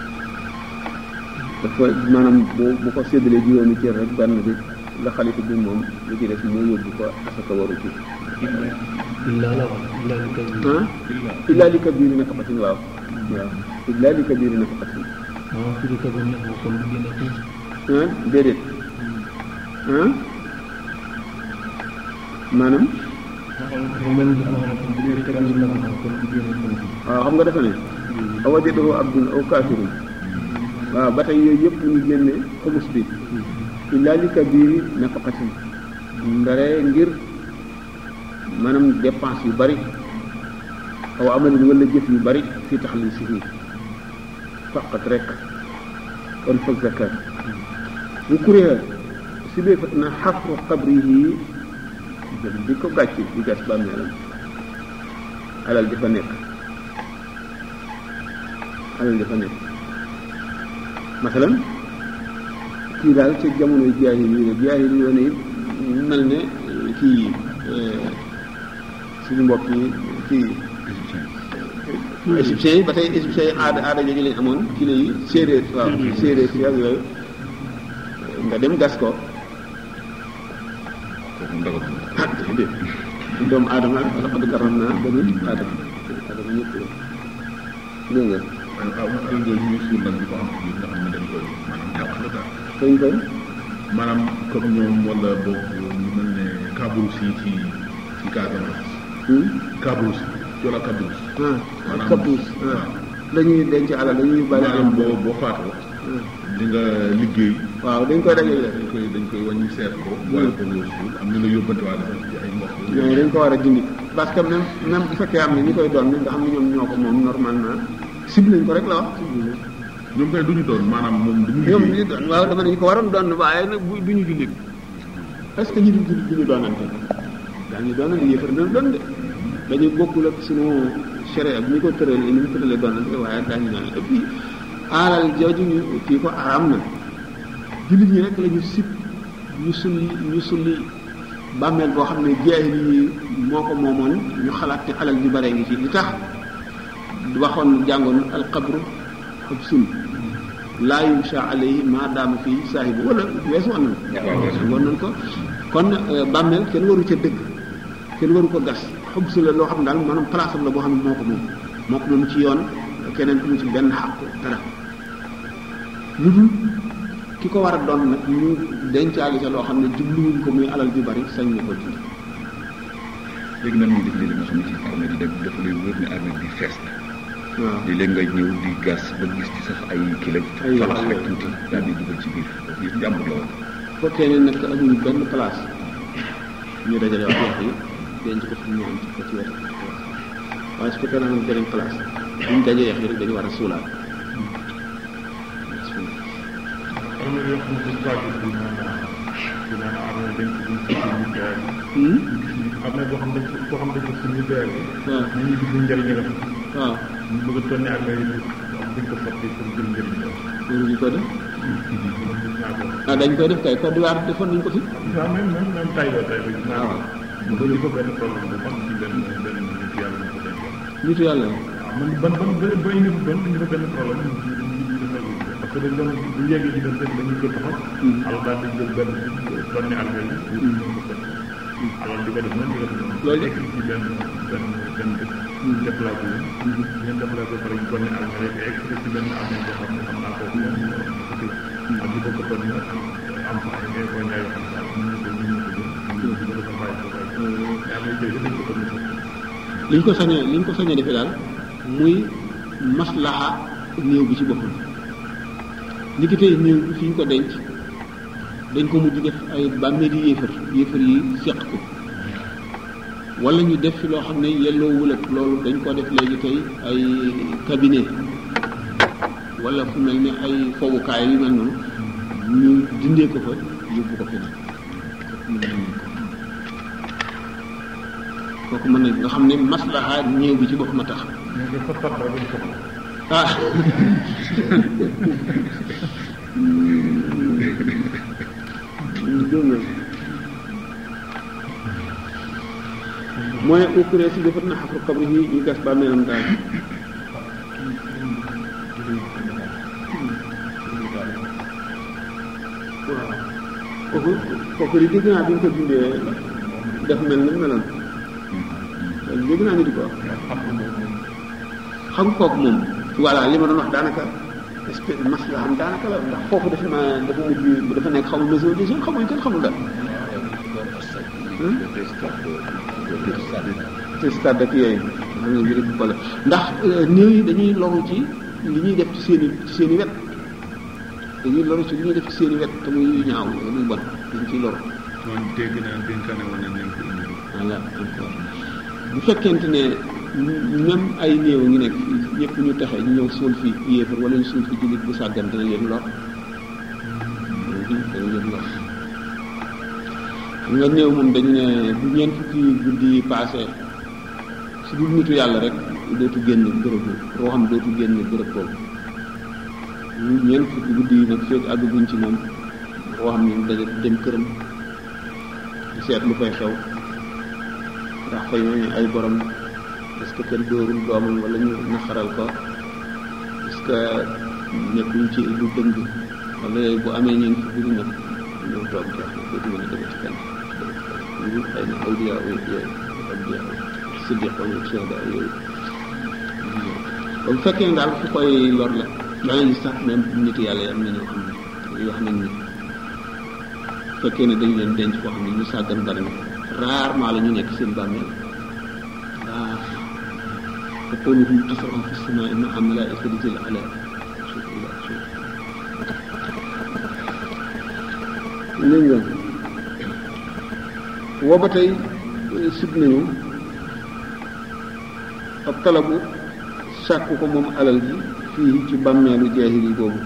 dafa maanaam bu bu ko séddalee juróomi cër rek benn bi la xalifa bi moom lu ci des moo yóbbu ko asaka waru ci illa la wax illa li kay ah illaa li kabiiri nafaqatin waaw waaw illaa li kabiiri nafaqatin waaw firi ka ba nekk kon bu génne ko ah déedéet ah maanaam dafa mel ni dafa wax ne bu dee kabir la ko kon bu génne ko waaw xam nga dafa ne aw wajadahu abdun aw kaafirun waaw ba tey yooyu yëpp ñu génne xumus bi illaa li kabiiri nafaqatin ndare ngir maanaam dépense yu bari aw amalin wala jëf yu bari fi taxlisihi faqat rek kon fa zakat bu kuréel si bee fat na xafru qabrihi jël di ko gàcc di gas bàmmeelam alal di fa nekk alal di fa nekk masalan kii daal ca jamonoy jaahil yi la jaahil yi woon mel ne kii suñu mbokk yi kii égyptiens yi ba tey égyptiens yi aada aada jooju lañ amoon kii la yi séeréer waaw séeréer si ak yooyu nga dem gas ko kooku ndagal ah déedéet doomu aadama ak laqad karramnaa banii aadama aadama ñëpp la dégg nga waaye waaw alal jooju ñu suul nag di ko am ci nga xam ne dañ koy maanaam yàq la daal dañ koy maanaam comme ñoom wala boog ñu mel ne Kabrousse yi ci ci Casamance Kabrousse wala Kabrousse ah Maanaam- kapuus ah dañuy denc alal dañuy bari maanaam am boo boo faatoo di nga liggéey waaw dañ koy dajale dañ koy dañ koy wàññi seet ko boole ko nga suul am ñu la yóbbante waa dafa ci ay mbokk yooyu dañ ko war a dindi parce que même même bu fekkee am na ñi koy doon nga xam ne ñoom ñoo ko moom normalement cible nañ ko rek la wax cible nañ ñoom kay duñu doon maanaam moom duñu ñoom liggéey ñi doon waaw dama ne ñu ko waroon doon waaye nag bu duñu jullit est-ce que ñi dul jullit duñu doonante daañu doonante yéefar dana doon de dañu bokkul ak sunu sharia bi ñu ko tëralee ni ñu tëralee doonante waaye daañu doonante et puis alal jooju ñu kii ko araam na jullit ñi rek la ñu sib ñu sulli ñu sulli bàmmeel boo xam ne jaahil yi moo ko moomoon ñu xalaat te alal ju bare ngi ci li tax waxoon jàngoon alqabru ab sul laa yumsha alayhi maa daama fii saahibu wala weesu woon na woon nañ ko kon euh, bàmmeel kenn waru ca dëgg kenn waru ko gas xob su la loo xam ne daal maanaam place am la boo xam ne moo ko moom moo ko moom ci yoon keneen amu ci benn xàq dara lu dul ki ko war a doon nag ñu dencaali ca loo xam ne jubluwuñ ko muy alal ju bari sañ na ko ci léegi nan muy def léegi nga xam ne ci armée di def dafa lay wóor ne armée bi fees na waaw léeg-léeg ngay ñëw di gas ba gis ci sax ay kilo Ay falax yoo rek xam ne- tuuti daal di dugal ci biir biir jàmbur la woon fekkee ne nag amuñu benn place ñu dajale wax wax yi denc ko fi ñu am ci ko ci wetu waaye su fekkee ne amul beneen place buñ dajee yax yi rek dañu war a suulaat am na yoo xam ne dañ kaa gis di naan di naan armée dañ ko duñ ci suñu gaal Hmm? am na boo xam dañ ko koo xam dañ ko suñu gaal waaw ñu ngi gis njëriñ la waaw ñu bëgg a tonne ak ay am dañ ko sotti pour jël njëriñ la loolu ñu ko def man gis naa ko ah dañ koy def kay Côte d'Ivoire defoon nañ ko fi waaw même même même tay ba tay ba gis naa waaw ko ba di ko benn problème bu mag ci benn benn nit yàlla ñu ko denc nitu yàlla waaw man ban ban ba ba indi ko benn indi ko benn problème ñu ñu ñu defal ko parce que dañ doon bu yeggee ci dem rek dañuy ko taxaw alors daal di jël benn tonne almel yi ñu ko sotti alors di ko def noonu di ko def noonu Loolu nekk ci benn benn benn dëkk déplacé wu ngeen déplacé pare ñu tonne almel yi extrait ci benn almel boo xam ne xam naa ko moom ak di ko ko tonne am fa ay ngay ko ñaay yoo xam ne daal ñu ko ñu ko jël ñu ko defal bàyyi ko bàyyi mais am na jël dañ ko tonne liñ ko sañee liñ ko sañee defee daal muy maslaha néew bi ci boppam ni ki tey néew bi fi ñu ko denc dañ ko mujj def ay bàmmeeli yéefar yéefar yi seq ko wala ñu def fi loo xam ne yelloo wulat loolu dañ ko def léegi tey ay cabinet wala fu mel ni ay fowukaay yu mel noonu ñu dindee ko fa yóbbu ko feneen kooku mën na nga xam ne maslaha néew bi ci boppam a tax ñu ko fa fat rek dañ ko ah dégg nga mooy ukkuree si defat na xafru xabri yi ñu gas bàmmeelam daal kooku kooku di dégg naa bi ñu ko dindee def mel ni meloon loolu dégg naa ñu di ko wax xam kooku moom voilà li ma doon wax daanaka espèce mas la xam daanaka la ndax foofu dafa ma dafa mujj dafa nekk xamul maison des jeunes xamul kenn xamul dara te stade ak yooyu xam nga mbiri bu ndax néew yi dañuy loru ci li ñuy def ci seen i ci seen i wet dañuy loru ci li ñuy def ci seen i wet te muy yu ñaaw muy bon dañ ciy loru man dégg naa dénkaane woon nañ leen ko indi voilà bu fekkente ne même ay néew ngi nekk fii ñëpp ñu taxe ñu ñëw suul fi yéefar wala ñu suul fi jullit bu sàggan dana leen lor dana leen lor xam nga néew moom dañu ne bu ñeent fukki guddi yi passé su dul nitu yàlla rek dootu génn bërëb bi roo xam dootu génn bërëb boobu ñeent fukki guddi yi nag fekk àgguñ ci moom roo xam ne daja dem këram di seet lu fay xew ndax fay ñooñu ay borom est-ce que kenn dóorul doomam wala ñu naxaral ko est-ce que nekkuñ ci lu dëng wala bu amee ñeent fukki guddi nag ñëw toog jeex na dootu mën a demee ci kenn lu xëy na awliya yooyu awliya siddiq wala shuhada yooyu ba bu fekkee ne daal fu koy lor la dana gis sax même nit yàlla yi am na ñoo xam ne wax nañ ni fekkee ne dañ leen denc koo xam ne ñu sàggan bari na rarement la ñu nekk seen bàmmeel waaw te qawluhum tasraxu fi samaai maa malaa'ikatin ala suuf ila suuf léegi nga woo ba tey sib nañu ab talabu sàkku ko moom alal ji fii ci bàmmeelu jaahil yi boobu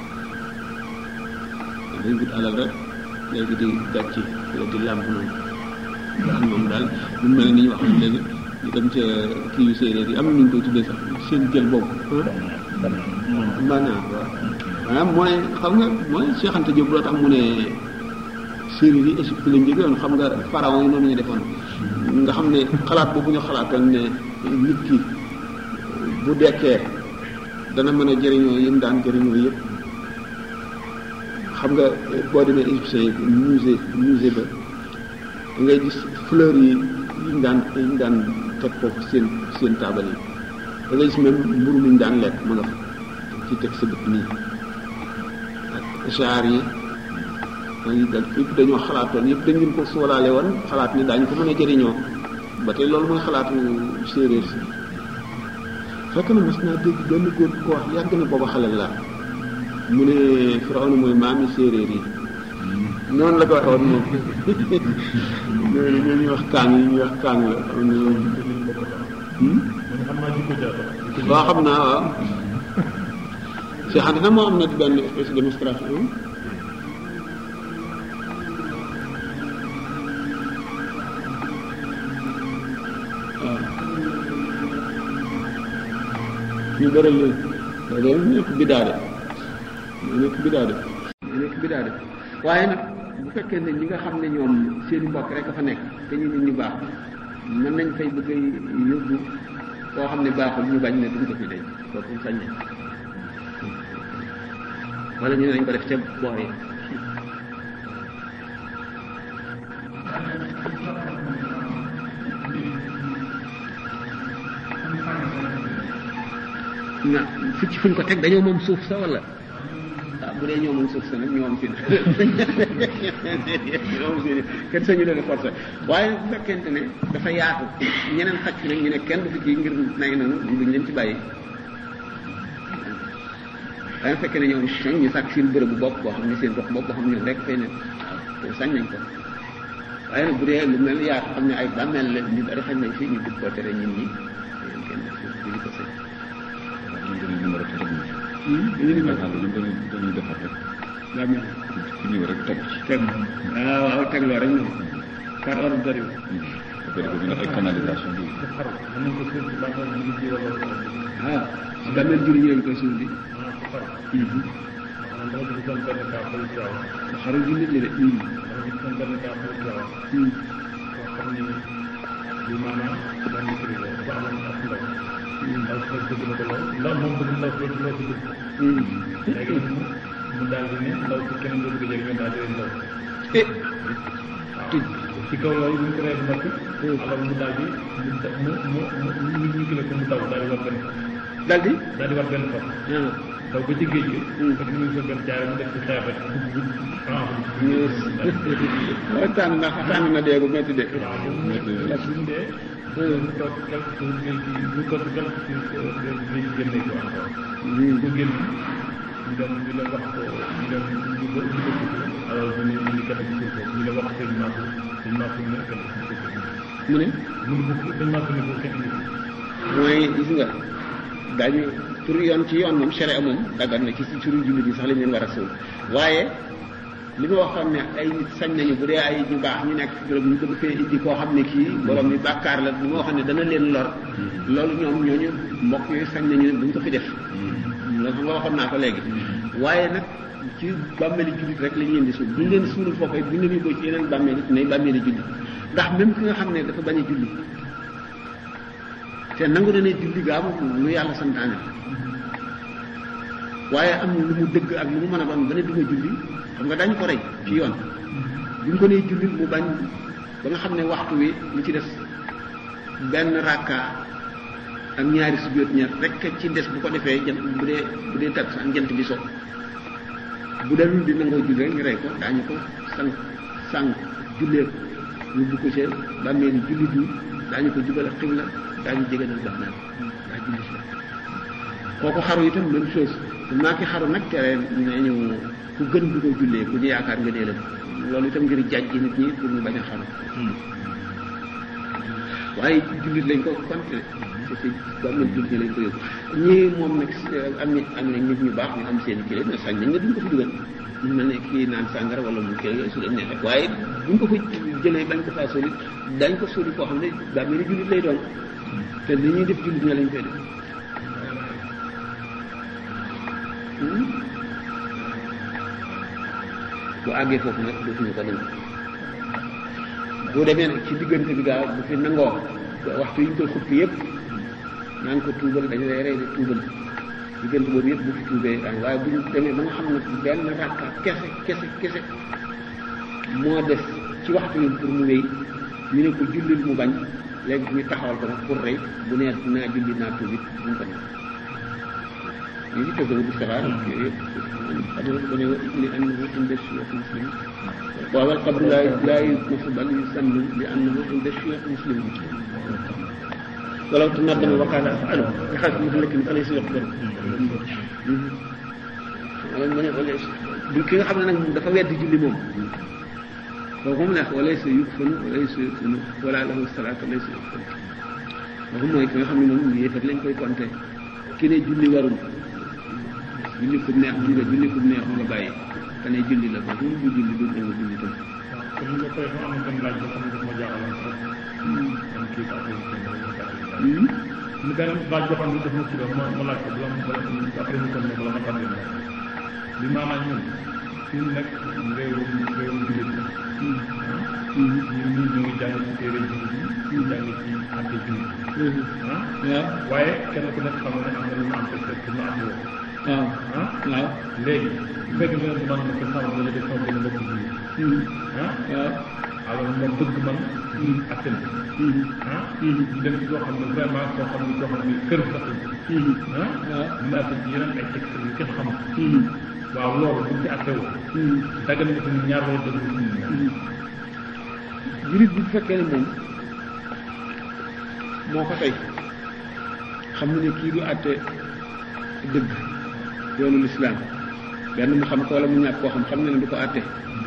dañ wut alal rek léegi di gàcci wala di làmp noonu nga xam moom daal lu mel ni ñu wax léegi ñu dem ca kii yu séeréer yi am na ñu koy tuddee sax seen jël boobu maanaam waaw maanaam mooy xam nga mooy Cheikh Anta Diop loo tax mu ne séeréer yi Égypte lañ jóge woon xam nga pharaon yi noonu ñu defoon nga xam ne xalaat boobu ñu xalaatal ne nit ki bu dekkee dana mën a jëriñoo yëm daan jëriñoo yëpp xam nga boo demee égyptien yi musée musée ba da ngay gis fleur yi yi ñu daan yi ñu daan teg foofu seen seen taabal yi da ngay gis même mburu mi ñu daan lekk ma nga fa ci teg sa bët nii ak char yi dañuy dal yëpp dañoo xalaatoon yëpp dañ leen ko soolaale woon xalaat ni daañu ko mën a jëriñoo ba tey loolu mooy xalaatu séeréer si fekk na mas naa dégg benn góor ko wax yàgg na booba xale laa mu ne Firawna mooy maami séeréer yi noonu la ko waxee woon moom loolu ñuy wax kaang yi ñuy wax kaang la xam ne waaw xam naa waaw Cheikh Anta na moo am na benn espèce de démonstration ñu bëral leen loolu nekk bidaa de nekk bidaa de nekk bidaa de waaye nag bu fekkee ne ñi nga xam ne ñoom seen mbokk rek a fa nekk te ñu nit ñu baax mën nañ fay bëgg a yóbbu koo xam ne baaxul ñu bañ ne duñ ko fi denc kooku sañ nañ wala ñu ne nañ ko def ca boor yi na fu ci fuñ ko teg dañoo moom suuf sa wala ah bu dee ñoo moom suuf sa nag ñoo am fi ñoo am fi kenn sañu leen forcé waaye bu fekkente ne dafa yaatu ñeneen xaj fi nag ñu ne kenn du fi ci ngir nay noonu duñ leen ci bàyyi waaye bu fekkee ne ñoom nag ñu sàkk seen bërëb bu bopp boo xam ne seen gox bopp boo xam ne ñoom rek fay ne waaw sañ nañ ko waaye nag bu dee lu mel yaatu xam ne ay bàmmeel la ñu bari xañ nañ fi ñu bëgg koo tere ñun ñi kenn duñu ko sañ dañuy numéro téléphone ñu ni bi. dañuy dañuy dañuy defar rek. daa mel ku ñëw rek teg ci. teg waaw waaw teg loo rek moom par ordre d'arrivée bu ko defee ñu def ay canalisation bi. ah si bàmmeel jur ñu leen koy suul di xaru ji nit ñi de ndax moom bëgg ndaw si loo si dugg léegi mu daal di ne ndaw si keneen dootu ko jëriñoo daal di leen ndaw eh tëj ci kaw loolu bu ñu ko rey ba noppi alors mu daal di mu da- mu mu mu mu ñu kile ko mu daw daal di war benn fas daal di daal di war benn fas ah daw ba ci géej gi Hmm. parce que mu ngi sol benn jaare mu def ci xeex rek dugg dugg waaw tànn na tànn na dee gu métti de waaw bu ñu dee mu toog quelque chose ngay ci mu toog quelque chose ngay génne ko encore ko génn ñu dem ñu la wax ko ñu dem ñu ko ñu ko alors ñu ne ñu ngi kenn ci suuf ñu la wax sëñ Massou sëñ Massou ne kenn ci suuf mu ne mu ne ko sëñ Massou ne ko kenn ci suuf mooy gis nga daañu pour yoon ci yoon moom sharia moom daggan na ci si turu jullit yi sax lañ leen war a suul waaye li ma waxoon ne ay nit sañ nañu bu dee ay ñu baax ñu nekk juróom ñu bëgg fee indi koo xam ne kii borom mi bàkkaar la li ma waxoon ne dana leen lor loolu ñoom ñooñu mbokk yooyu sañ nañu ne buñ ko fi def loolu xam nga waxoon naa ko léegi waaye nag ci bàmmeeli jullit rek lañ leen di suul buñ leen suulul foofu it buñ leen yóbboo ci yeneen bàmmeel it ne bàmmeeli jullit ndax même ki nga xam ne dafa bañ a julli te nangu na ne julli gaa moom lu yàlla santaane waaye am lu mu dëgg ak lu mu mën a doon ba ne du ma julli xam nga dañ ko rey ci yoon bu ñu ko nee julli mu bañ ba nga xam ne waxtu wi lu ci des benn rakka ak ñaari sujjóot ñaar rek ci des bu ko defee jant bu dee bu dee takk sax jant bi so bu dalul di nangoo julli rek ñu rey ko daañu ko sang sang jullee ko yóbbu ko ca bàmmeeli jullit yi daañu ko jubal ak xibla daañu jéganal baax naa daa julli si kooku xaru itam même chose maa ki xaru nag tere nañu ku gën du ko jullee ku ñu yaakaar nga dee la loolu itam ngir jàjj nit ñi pour ñu bañ a xaru waaye jullit lañ ko compté parce que bàmmeel jullit ñi lañ ko yóbbu ñii moom nag am na am na nit ñu baax ñu am seen kii mais sañ nañ nga duñ ko fi dugal ñu mel ne kii naan sàngara wala mu kii yooyu su leen neexee waaye buñ ko fa jëlee bañ ko faa soli dañ ko soli koo xam ne bàmmeeli jullit lay doon te li ñuy def jullit ña lañ koy def bu àggee foofu nag dootuñu ko nangu bu demee nag ci diggante bi gaaw bu fi nangoo waxtu yi ñu koy xuppi yëpp naan ko tuubal dañu lay rey de tuubal diggante boobu yëpp bu fi tuubee daan waaye bu ñu demee ba nga xam ne benn rakka kese kese kese moo des ci waxtu yi pour mu wéy ñu ne ko jullil mu bañ léegi ñu taxawal ko nag pour rey bu nee naa julli naa tuub it bu mu ko nekk ñu ngi tëgg bu saxaar yooyu yëpp xam nga ba ne li annahu inda shiyuukh muslim waaw wal qabru laa laa yumasu bal yusannu li annahu inda shiyuukh muslim walaw tanaddama wa kaana af'alu nga xam ne lakin fa laysa yuqbalu wala mu ne wala bu ki nga xam ne nag moom dafa weddi julli moom kooku moom neex wala sa yukfanu wala sa yukfanu wala lahu salaatu wala sa yukfanu kooku mooy ki nga xam ne moom yéefat lañ koy compté ki ne julli warul julli fu neex mën nga julli fu neex nga bàyyi te ne julli la ko bu bu julli du nga julli tam kon ñu nga koy fa am benn laaj boo xam ne daf ma jaaxaloon sax man kii ko affaire bi ñu benn laaj boo xam ne daf ma kii ma ma laaj ko bala bala après ñu kon ne bala ma tàmbali ma li maanaam ñun fi mu nekk réewum réewum jullit la ñu ñu ñu ngi jàng ci téere jullit yi ñu jàng ci ante jullit ah waaw waaye kenn ku nekk xam nga ne am na lu mu am te fekk lu am woo waaw ah waaw léegi bu fekkee ne man ma ko sama wala def sama benn mbokk jullit ah waaw alors moom bëgg man atten ah ñu dem ci koo xam ne vraiment koo xam ne koo xam ne kër sax ah waaw ñu atte ci yeneen ay texte yu kenn xamul waaw loolu buñ ci atte woo dagal na ko ñaar wala dagal na ko ñaar jurit bi bu fekkee ne moom moo ko tey xam na ne kii du àtte dëgg yoonu lislaam benn mu xam ko wala mu ñàkk koo xam xam na ne du ko àtte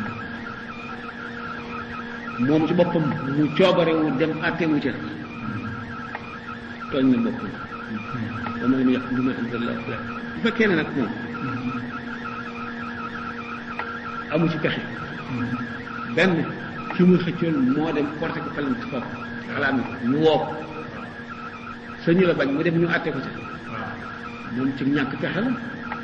moom ci boppam mu coobarewu dem àtte wu ca tooñ na boppam wa man lam yaxkum bima anzalallahu bu fekkee ne nag moom amu ci pexe benn ki muy xëccoon moo dem porté ko falam ci foofu xalaat ko ñu woo ko sañu la bañ mu dem ñu àtte ko ca moom ci ñàkk pexe la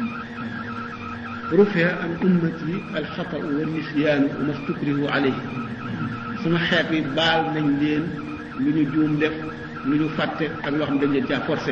rufia an ummati alxatau wa nisyaanu wa mastukrihu alayhi sama xeet yi baal nañ leen lu ñu juum def lu ñu fàtte ak loo xam ne dañ leen caa forcé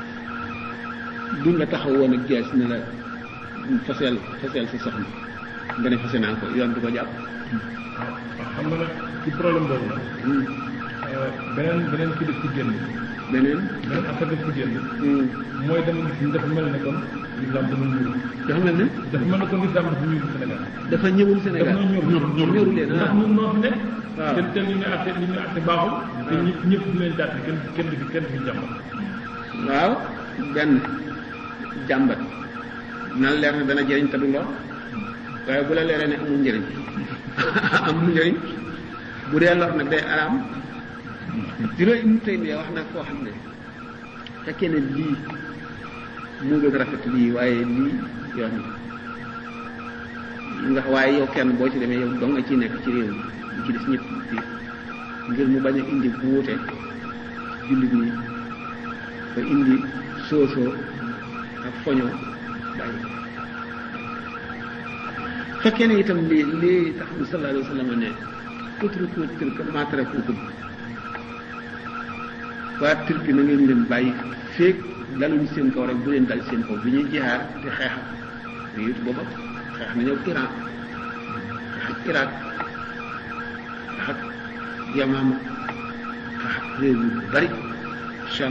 duñ la taxaw woon ak jaas ne la faseel faseel sa soxna nga ne fase naa ko yoon du ko jàpp waaw xam nga nag ci problème boobu nag beneen beneen ki def ci génn beneen beneen affaire def ci génn mooy dama gis ni dafa mel ne kon l'islam dafa ñuul dafa mel ne dafa mel ne kon l'islam dafa ñuul Sénégal dafa ñëwul dafa Sénégal ñor ñor ñor ñoru leen ndax ah ñun noo fi nekk waaw. te te li ñu atte li ñu atte baaxul te ñëpp ñëpp di leen jàpp kenn kenn du fi kenn du fi jàmm waaw benn jàmbat na la leer ne dana jëriñ te du lor waaye bu la leeree ne amul njëriñ amul njëriñ bu dee lor nag day araam dina Ibnu Taymiya wax nag koo xam ne fekkee ne lii moo gën a rafet lii waaye lii yoon nga waaye yow kenn boo ci demee yow dong nga ciy nekk ci réew mi ñu ci des ñëpp ci ngir mu bañ a indi bu wuute jullit ñi ba indi soosoo ak foñoo bàyyi ko fekkee ne itam lii lii tax bi sallallahu alayhi wa sallam ne utruku tilka maa tarakukum waa turki na ngeen leen bàyyi feeg daluñ seen kaw rek bu leen dal seen kaw bi ñuy jihaar di xeex ak yit booba xeex nañu ak Iran xeex ak Irak xeex ak Yamama xeex ak réew yu bari Cham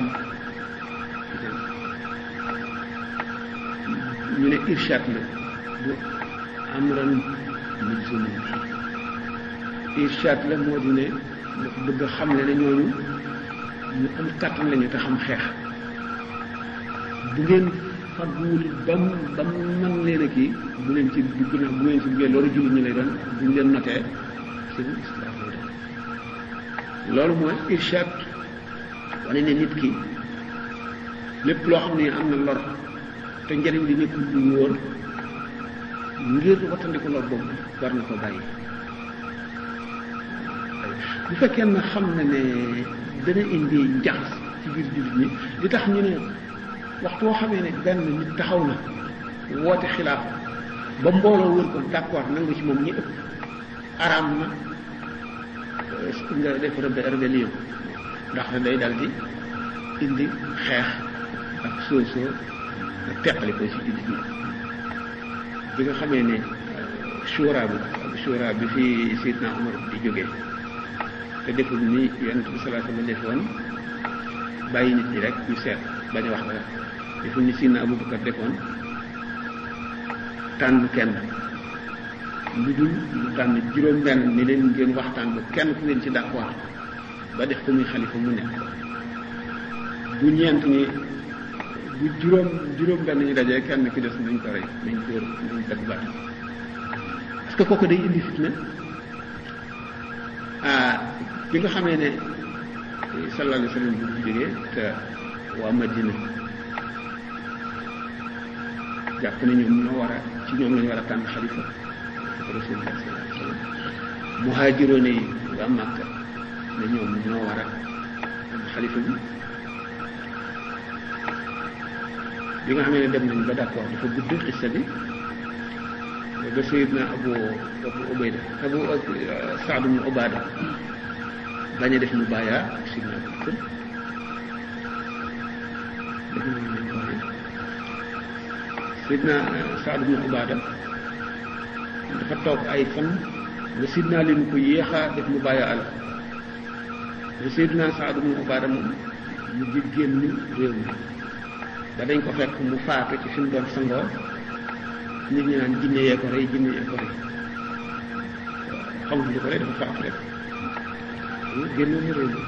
ñu ne irshad la du amran mujzum irshad la moo di ne dafa bëgg a xamle ne ñooñu ñu am kàttan lañu te xam xeex bu ngeen fagguwul ba mu ba mu mën leen a kii bu leen ci dugg na bu ngeen ci duggee loolu jullit ñi lay doon bu ñu leen notee seen islam lay doon loolu mooy irshad wane ne nit ki lépp loo xam ne am na lor te njëriñ li nekkul lu wóor ngir wattandiku lor boobu war na ko bàyyi bu fekkee na xam na ne dana indi njaxas ci biir jullit ñi li tax ñu ne waxtu woo xamee ne benn nit taxaw na woote xilaaf ba mbooloo wër ko d'accord nangu ci moom ñi ëpp araam na nga def rébé- rébellion ndax day dal di indi xeex ak soosoo ak teqali ko ci jullit ñi bi nga xamee ne shura bi shura bi fi Seydina Umar di jógee te deful ni yonent bi salaatu ma defoon bàyyi nit ñi rek ñu seet bañ a wax dara deful ni Seydina Abubakar defoon tànn kenn lu dul lu tànn juróom benn ni leen ngeen waxtaan ba kenn ku leen ci d'accord ba def ko muy xalifa mu nekk bu ñeent ñi bu juróom juróom benn ñu dajee kenn ki des nañ ko rey nañ ko nañ dagg baat parce que kooku day indi fitna ah bi nga xamee ne sallallahu alayhi wa sallam bu fi jógee te waa Madina jàpp ne ñoom ñoo war a ci ñoom la ñu war a tànn xalifa rasulullah sallallahu alayhi wa sallam muhaajiroone yi waa Màkka ne ñoom ñoo war a tànn xalifa bi bi nga xamee ne dem nañ ba d'accord dafa gudd xissa bi ba Seydina Abu Abu Ubayda Abu Saad ibn Ubaada bañ a def mu bàyyaa Seydina Abu Bakr def nañ nañ ko waxee Seydina Saad ibn Ubaada dafa toog ay fan nga Seydina leen ko yéexa def mu bàyyaa al ba Seydina Saad ibn Ubaada moom mu ji génn réew mi ba dañ ko fekk mu faatu ci fi mu doon sangoo nit ñi naan jinne yee ko rey jinne yee ko rey xamul lu ko rey dafa faatu rek génnoon na réew mi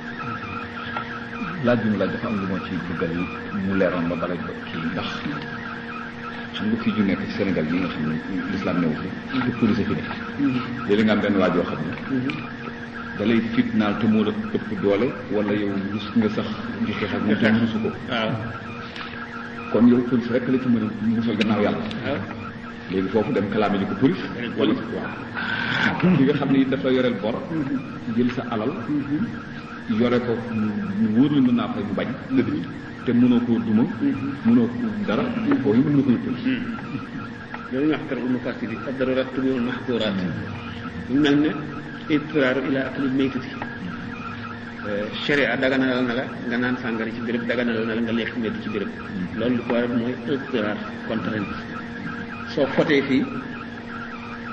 laaj bi mu laaj dafa am lu ma ci bëggal mu leeroon ba bala kii ndax xam nga fii ju nekk ci Sénégal yi nga xam ne l'islam newu fi te police fi nekk léegi nga am benn waaj yoo xam ne da lay fitnaal te moo la ëpp doole wala yow rus nga sax di xeex ak moom te rusu ko waaw kon yow police rek la ci mën a musal gannaaw yàlla waaw léegi foofu dem kalaame ji ko police wala waaw ki nga xam ne it dafa yoreel bor jël sa alal yore ko mu wóor la mën naa fay mu bañ dëgg te mënoo koo duma mënoo ko dara foofu mën nga ko yëpp loolu ñu wax kar ul mafasid yi ad darurat tubihul mahdurat mu mel ne itraaru ila akli maytati sharia daganalal na la nga naan sàngara ci béréb daganalal na la nga lekk medd ci béréb loolu li ko waral mooy itraar contrainte soo fotee fii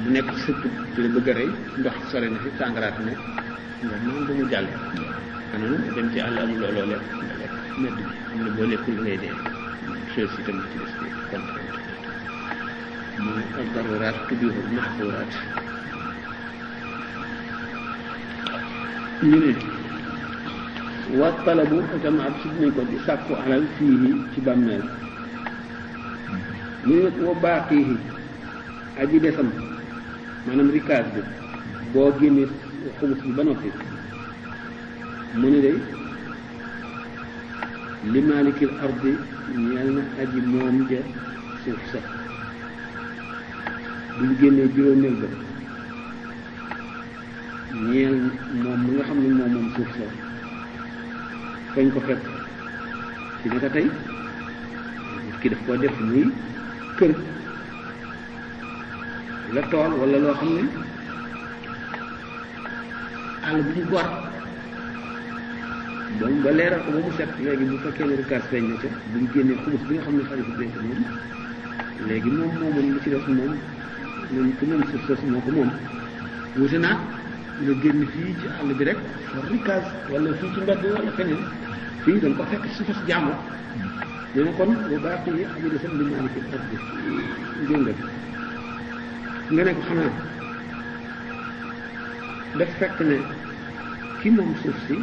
mu nekk ci sëpp ci la bëgg a rey ndox sore na fi sàngaraat ne nga naan ba mu jàll xanaa dem ci àll amul looloo lekk nga lekk medd bi xam ne boo lekkul ngay dee chose yi tamit ci des bi contrainte mooy ay daruraat tubihu maxduraat ñu ne wa talabu itam ab si dinañ ko di sàkku alal fii ci bàmmeel ñu ne wa baaqiihi aji desam maanaam rikaas bi boo génnee xumus bi ba noppi mu ne day li maalikil ardi ñeel na aji moom ja suuf sa buñ génnee juróomeel ba ñeel moom mi nga xam ne moom moom suuf sa fañ ko fekk ci naka tey nit ki daf koo def muy kër la tool wala loo xam ne àll bu ñu gor bon ba leeral ko ba mu set léegi bu fekkee ne rikaas feeñ na ca bu ñu génnee xumus bi nga xam ne xalifa dénk moom léegi moom moomoon lu ci def moom moom ku moom suuf soosu moo ko moom wuute naa nga génn fii ci àll bi rek for rikaas wala fii ci mbedd wala feneen fii da nga ko fekk su fas jàmbur nee na kon bu baax yi aji desam li maaliki ardi njëngal nga ne ko xanaa daf fekk ne ki moom suuf si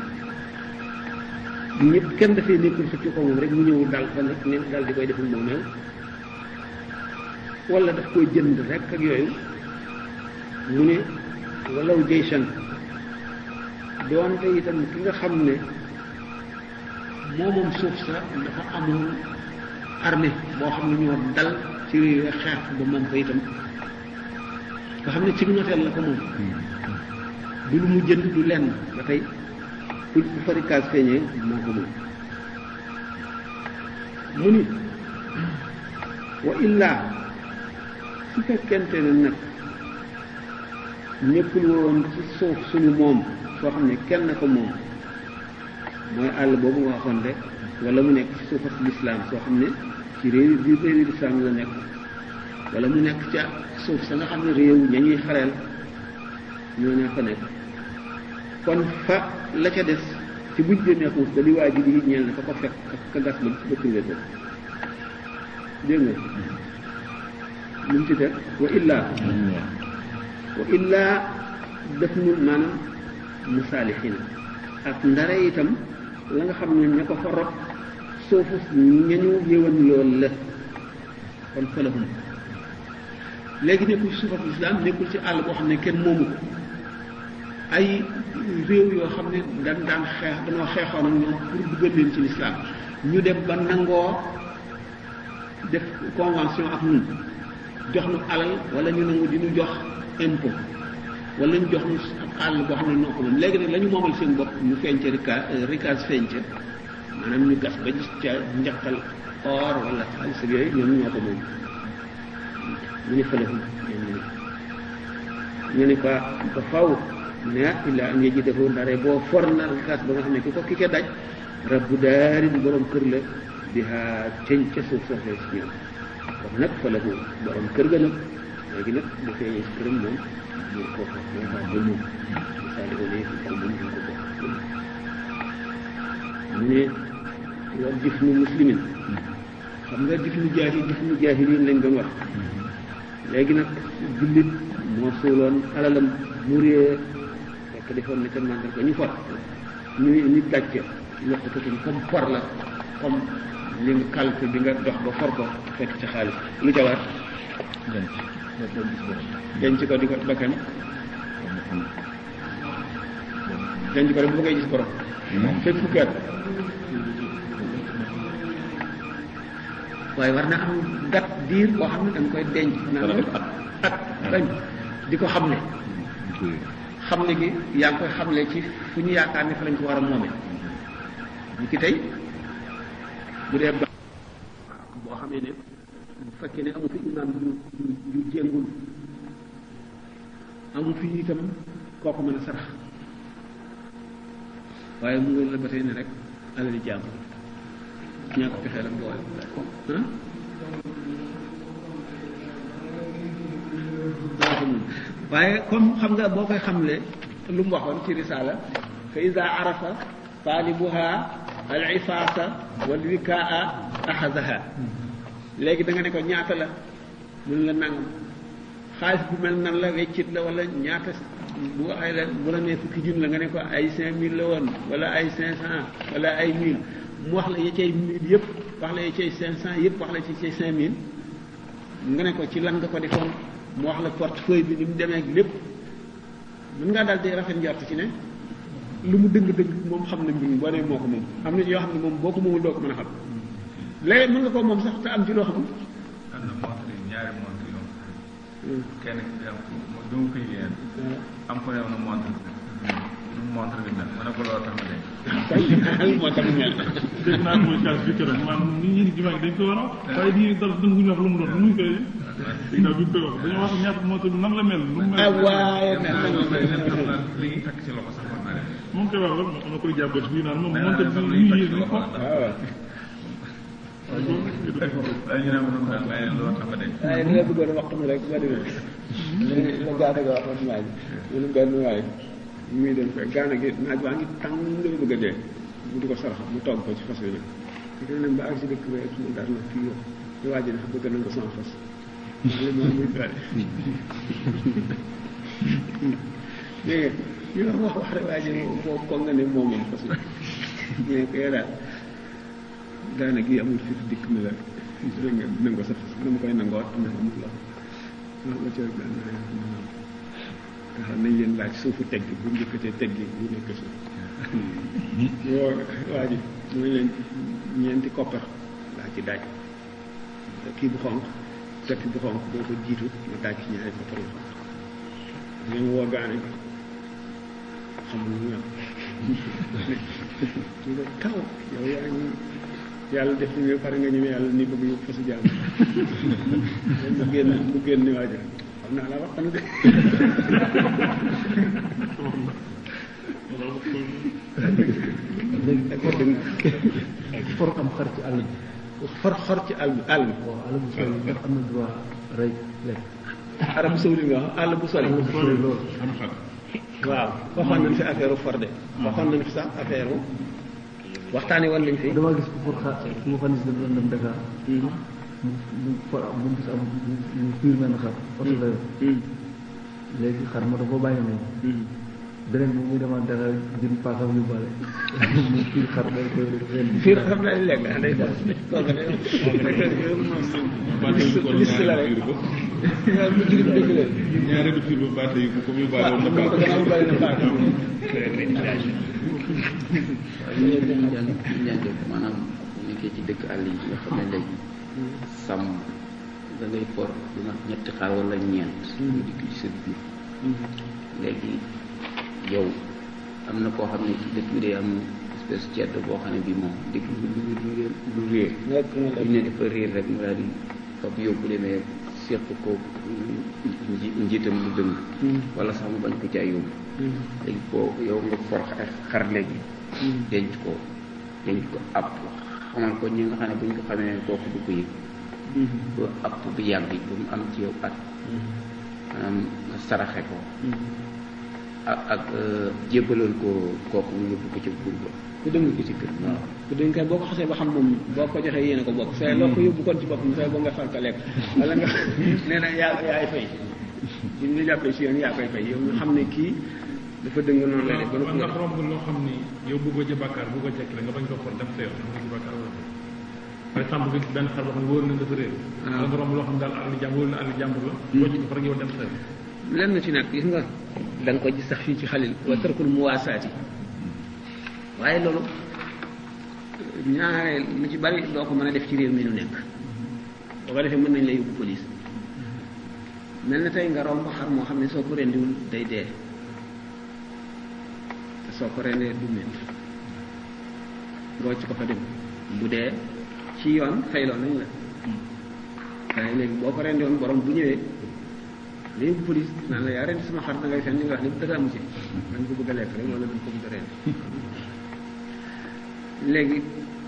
ñëpp kenn dafay nekkul xëcc ko moom rek mu ñëw dal fa nag ne dal di koy deful moomeel wala daf koy jënd rek ak yooyu mu ne walaw jaysan doonte itam ki nga xam ne moomoom suuf sa dafa amoon armée boo xam ne ñoo dal ci xeex ba moom ko itam nga xam ne ci noteel la ko moom du lu mu jënd du lenn ba tey ku ku farikaas feeñee moo ko moom mu ni wa illaa su fekkente ne nag nekkul woon ci suuf suñu moom soo xam ne kenn ko moom mooy àll boobu nga waxoon rek wala mu nekk ci suufas lislaam soo xam ne ci réew bi réewi lislaam la nekk wala mu nekk ca suuf sa nga xam ne réew ña ñuy xareel ñoo ñaa fa nekk kon fa la ca des ci buñ génnee xuus ba li waa ji di ñeel na ka ko fekk ka gas ba ba trouvé ko dégg nga lu mu ci teg wa illaa wa illaa def nu maanaam musaalixina ak ndare itam la nga xam ne ña ko fa rob soofu ñañu yëwan lool la kon falahum léegi nekkul ci suufas lislaam nekkul ci àll boo xam ne kenn moomu ko ay réew yoo xam ne dañ daan xeex dañoo xeexoon ak ñoom pour duggal leen ci lislaam ñu dem ba nangoo def convention ak ñun jox nu alal wala ñu nangu di ñu jox impôt wala ñu jox ñu ab àll boo xam ne noo ko moom léegi nag la ñu moomal seen bopp ñu feeñ ca rika rikaas feeñ ca maanaam ñu gas ba gis ca njaqal or wala xaalis ak yooyu ñoom ñoo ko moom ñu ne fële ñu ne fa ba faw ne illa am yeji dafa ndare boo for na rikaas ba nga xam ne ki ko ki ke daj rabbu daari di borom kër la di haa ceñ ca suuf soxla si ñoom kon nag fa la borom kër ga nag léegi nag bu feeñee si këram moom mu ko fa moo fa ba moom misaali ko ne kaw moom ñu ko bokk mu ne wal jëf nu muslimin xam nga jëf nu jaahi jëf nu jaahiliin lañ doon wax léegi nag jullit moo suuloon alalam mu réer fekk defoon na ca màndar ko ñu for ñu ñu dàcc ñett ko ci comme for la comme li nga calque bi nga dox ba for ko fekk ca xaalis lu ca war denc ko di ko bakkan denc ko rek bu koy gis borom fekk fukki at waaye war na am gat diir boo xam ne da nga koy denc naa at bañ di ko xam ne xam ne gi yaa ngi koy xamle ci fu ñu yaakaar ne fa lañ ko war a moome ñu ki tey bu dee ba boo xamee ne bu fekkee ne amu fi imaam yu yu jéngul amu fi itam kooku mën a sarax waaye mu ngi la ba tey ne rek alali jàmm ñaa ko fexee la boole ah waaye comme xam nga boo koy xamle lu mu waxoon ci risaala fa ida arafa taalibuha al ifaasa wal wikaa axadaha léegi da nga ne ko ñaata la mun la nangam xaalis bu mel nan la weccit la wala ñaata bu ay la bu la nee fukki junni la nga ne ko ay cinq mille la woon wala ay cinq cent wala ay mille mu wax la ya cay mille yëpp wax la ya cay cinq cent yëpp wax la ci cay cinq mille nga ne ko ci lan nga ko defoon mu wax la portefeuille bi ni mu demee ak lépp mën ngaa daal di rafet njort ci ne lu mu dëng-dëng moom xam na mbir mi boo nee moo ko moom am na ci yoo xam ne moom boo ko moomul doo ko mën a xam léegi mën nga koo moom sax te am ci loo xamul am na montre yi ñaari montre yu am kenn ki am mo du ma koy yéen am ko yow na montre nu montre bi mel ma ne ko loolu tax ma dee moo tax mu mel dégg naa mooy cas bi keroog maanaam nit ñi di jumaa gi dañ ko war a wax waaye di dal dëgg ñu wax lu mu doon nu muy koy dégg naa bi ñu koy wax dañoo wax ñaata moo bi nan la mel nu mu mel ah waaye mais am na am na li ñuy takk ci loxo sax war naa def moom koy wax rek am na koy jàppee bii naan moom moom tamit am na ñu lu ñuy yéeg takk ci ñu ko loxo waaw waaye loolu nag ñu def ko waaye ñu ne ma noonu daal waaye loolu tax ma dee waaye li nga bëggoon a wax mu rek ba demee la gaana ga waxoon waaj mu ne benn waay muy dem fekk gaana gi naaj waa ngi tàng nga bëgg a dee mu di ko sarax mu togg ko ci fas yi nag di dem ba ak si dëkk ba mu daal na kii yow di waaj dafa bëgg na nga sama fas wala moom muy gaane dégg nga ñu wax wax wax rek waa ji moom ko nga ne moom moom fas yi mais ko yow daal gaana gi amul fi dikk mi la dégg nga nangoo sa fas dama koy nangoo am na amul la loolu la ca benn nga xam nañ leen laaj suufu tegg bu njëkkatee tegg bu nekk suuf yoo waa ji mu ne leen ñeenti koppar laa ci daaj kii bu xonq tekk bu xonq boo ko jiitu ma daaj ci ñaari koppar yu xonq ngeen woo gaane bi xamul lu ñam ñu ne kaw yow yaa ngi yàlla def ni nga pare nga ñëwee yàlla ni bëgg yóbbu fasu jàmm mu génn mu génn ni waajo xam naa la wax xam de léegi ko dëgg for am xar ci àll bi xor xor ci àll bi àll bi waaw àll bu sori ndax am na droit rey lekk arab bu sawli nga wax àll bu sori àll bu sori loolu am xar waaw waxoon nañ fi affaire for de waxoon nañ fi sax affaire waxtaane woon nañ fi damaa gis ko pour xaar su ma xam ne si dafa dem Dakar mu mu for am mu gis am mu fiir menn xar oto la yor léegi xar ma dafa bàyyi noonu beneen bi muy demaat Dakar jënd paakam yu bale mu fiir xar day koy ren fii xam naa lekk ah day def kooku de moom liste la rek waaw mu dugg dëgg la ñaari du fiir ba baate yi ko comme yu baale waaw woon xam nga ko gannaaw bari na paaka ñu daan ñu daan def maanaam nekkee ci dëkk àll yi nga xam ne léegi sàmm da ngay for du mat ñetti xaar wala ñeent ñu dikk ci sa biir léegi yow am na koo xam ne ci dëkk bi day am espèce cedd boo xam ne bi moom dëkk bi du du du réer nekk na bu ñu ne dafa réer rek mu daal di fab yóbbu demee seq ko nji- njiitam lu dëng wala sax mu bañ ko caa yóbbu léegi boo yow nga for xar xar léegi denc ko denc ko app xamal ko ñi nga xam ne bu ñu ko xamee kooku du ko yëg ba app bi yàgg ba mu am ci yow at maanaam nga saraxe ko ak ak jébbaloon ko kooku mu yóbbu ko ca buur ba ku dëng ko ci kër waaw ku dëng kay boo ko xasee ba xam moom boo ko joxee yéene ko bokk say loo ko yóbbu kon ci boppam say boo nga far ko lekk wala nga nee na yaa yaay fay bu ñu la jàppee si yoon yaa koy fay yow nga xam ne kii dafa dëng noonu lay def ba man ndax noppi romb loo xam ni yow bëggoo ci bàkkaar bëggoo ci la nga bañ ko for dem sa yoon am nga ci bàkkaar wala par exemple nga gis benn xar boo xam ne wóor na dafa réer wala nga romb loo xam ne daal àll jàmbur wóor na àll jàmbur la wocc ko fa rek yow dem sa yoon lenn ci nag gis nga da nga ko gis sax fii ci xalil wa tarkul muwaasaati waaye loolu ñaare lu ci bari doo ko mën a def ci réew mi nu nekk boo ko defee mën nañ la yóbbu police mel na tey nga romb xar moo xam ne soo ko rendiwul day dee te soo ko rendee du métti ngoo ci ko fa dem bu dee ci yoon fayloo nañ la waaye léegi boo ko rendi woon borom bu ñëwee la yóbbu police naan la yaa rendi sama xar da ngay fen li nga wax ni dara amu ci dañ ko bëgg a lekk rek wala dañ ko bëgg a rendi léegi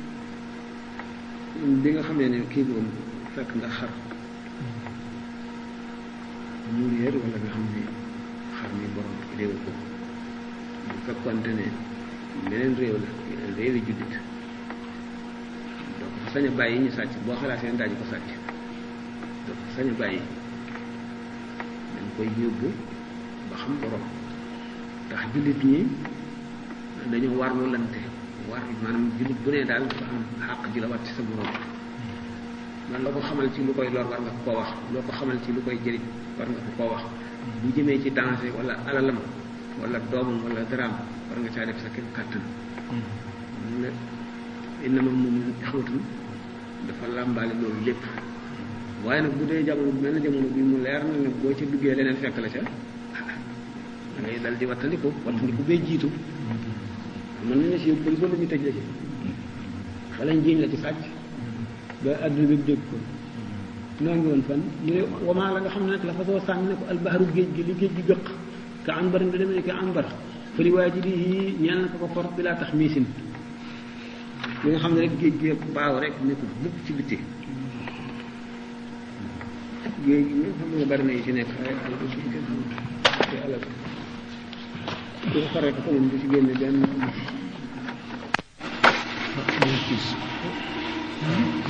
bi nga xamee ne kii boobu fekk nga xar mu réer wala nga xam ne xam ni borom réew ko bu fekkonte ne meneen réew la yeneen réew yi juddit doo ko fa sañ a bàyyi ñu sàcc boo xalaatee daañu ko sàcc doo ko fa sañ a bàyyi dañ koy yóbbu ba xam borom ndax jullit ñi dañoo warlu lante war maanaam jullit bu ne daal dafa am xàq ji la wat ci sa borom man loo ko xamal ci lu koy lor war nga ko koo wax loo ko xamal ci lu koy jëriñ war nga ko koo wax bu jëmee ci danger wala alalam wala doomam wala daraam war nga caa def sa kéem kàttan ne innama moom ixwatun dafa làmbaale loolu lépp waaye nag bu dee jamono bu mel ne jamono bi mu leer na ne boo ci duggee leneen fekk la ca da ngay dal di wattandiku wattandiku bee jiitu mën nañu si yóbbu police wala ñu tëj la ci wala ñu jiiñ la ci sàcc ba àdduna bi dégg ko noo ngi woon fan ñu ne wamaa la nga xam ne nag la fa soo sànni ne ko albahru géej gi li géej gi gëq ka anbar bi demee ne ka anbar fa li waajibihi ñeel na ko ko for bi laa tax miisin li nga xam ne rek géej gi baaw rek nekkul mukk ci bitti géej gi nga xam ne bari na yi ci nekk ay alal ci kenn xamul te alal ku ko for rek ko moom du ci génne benn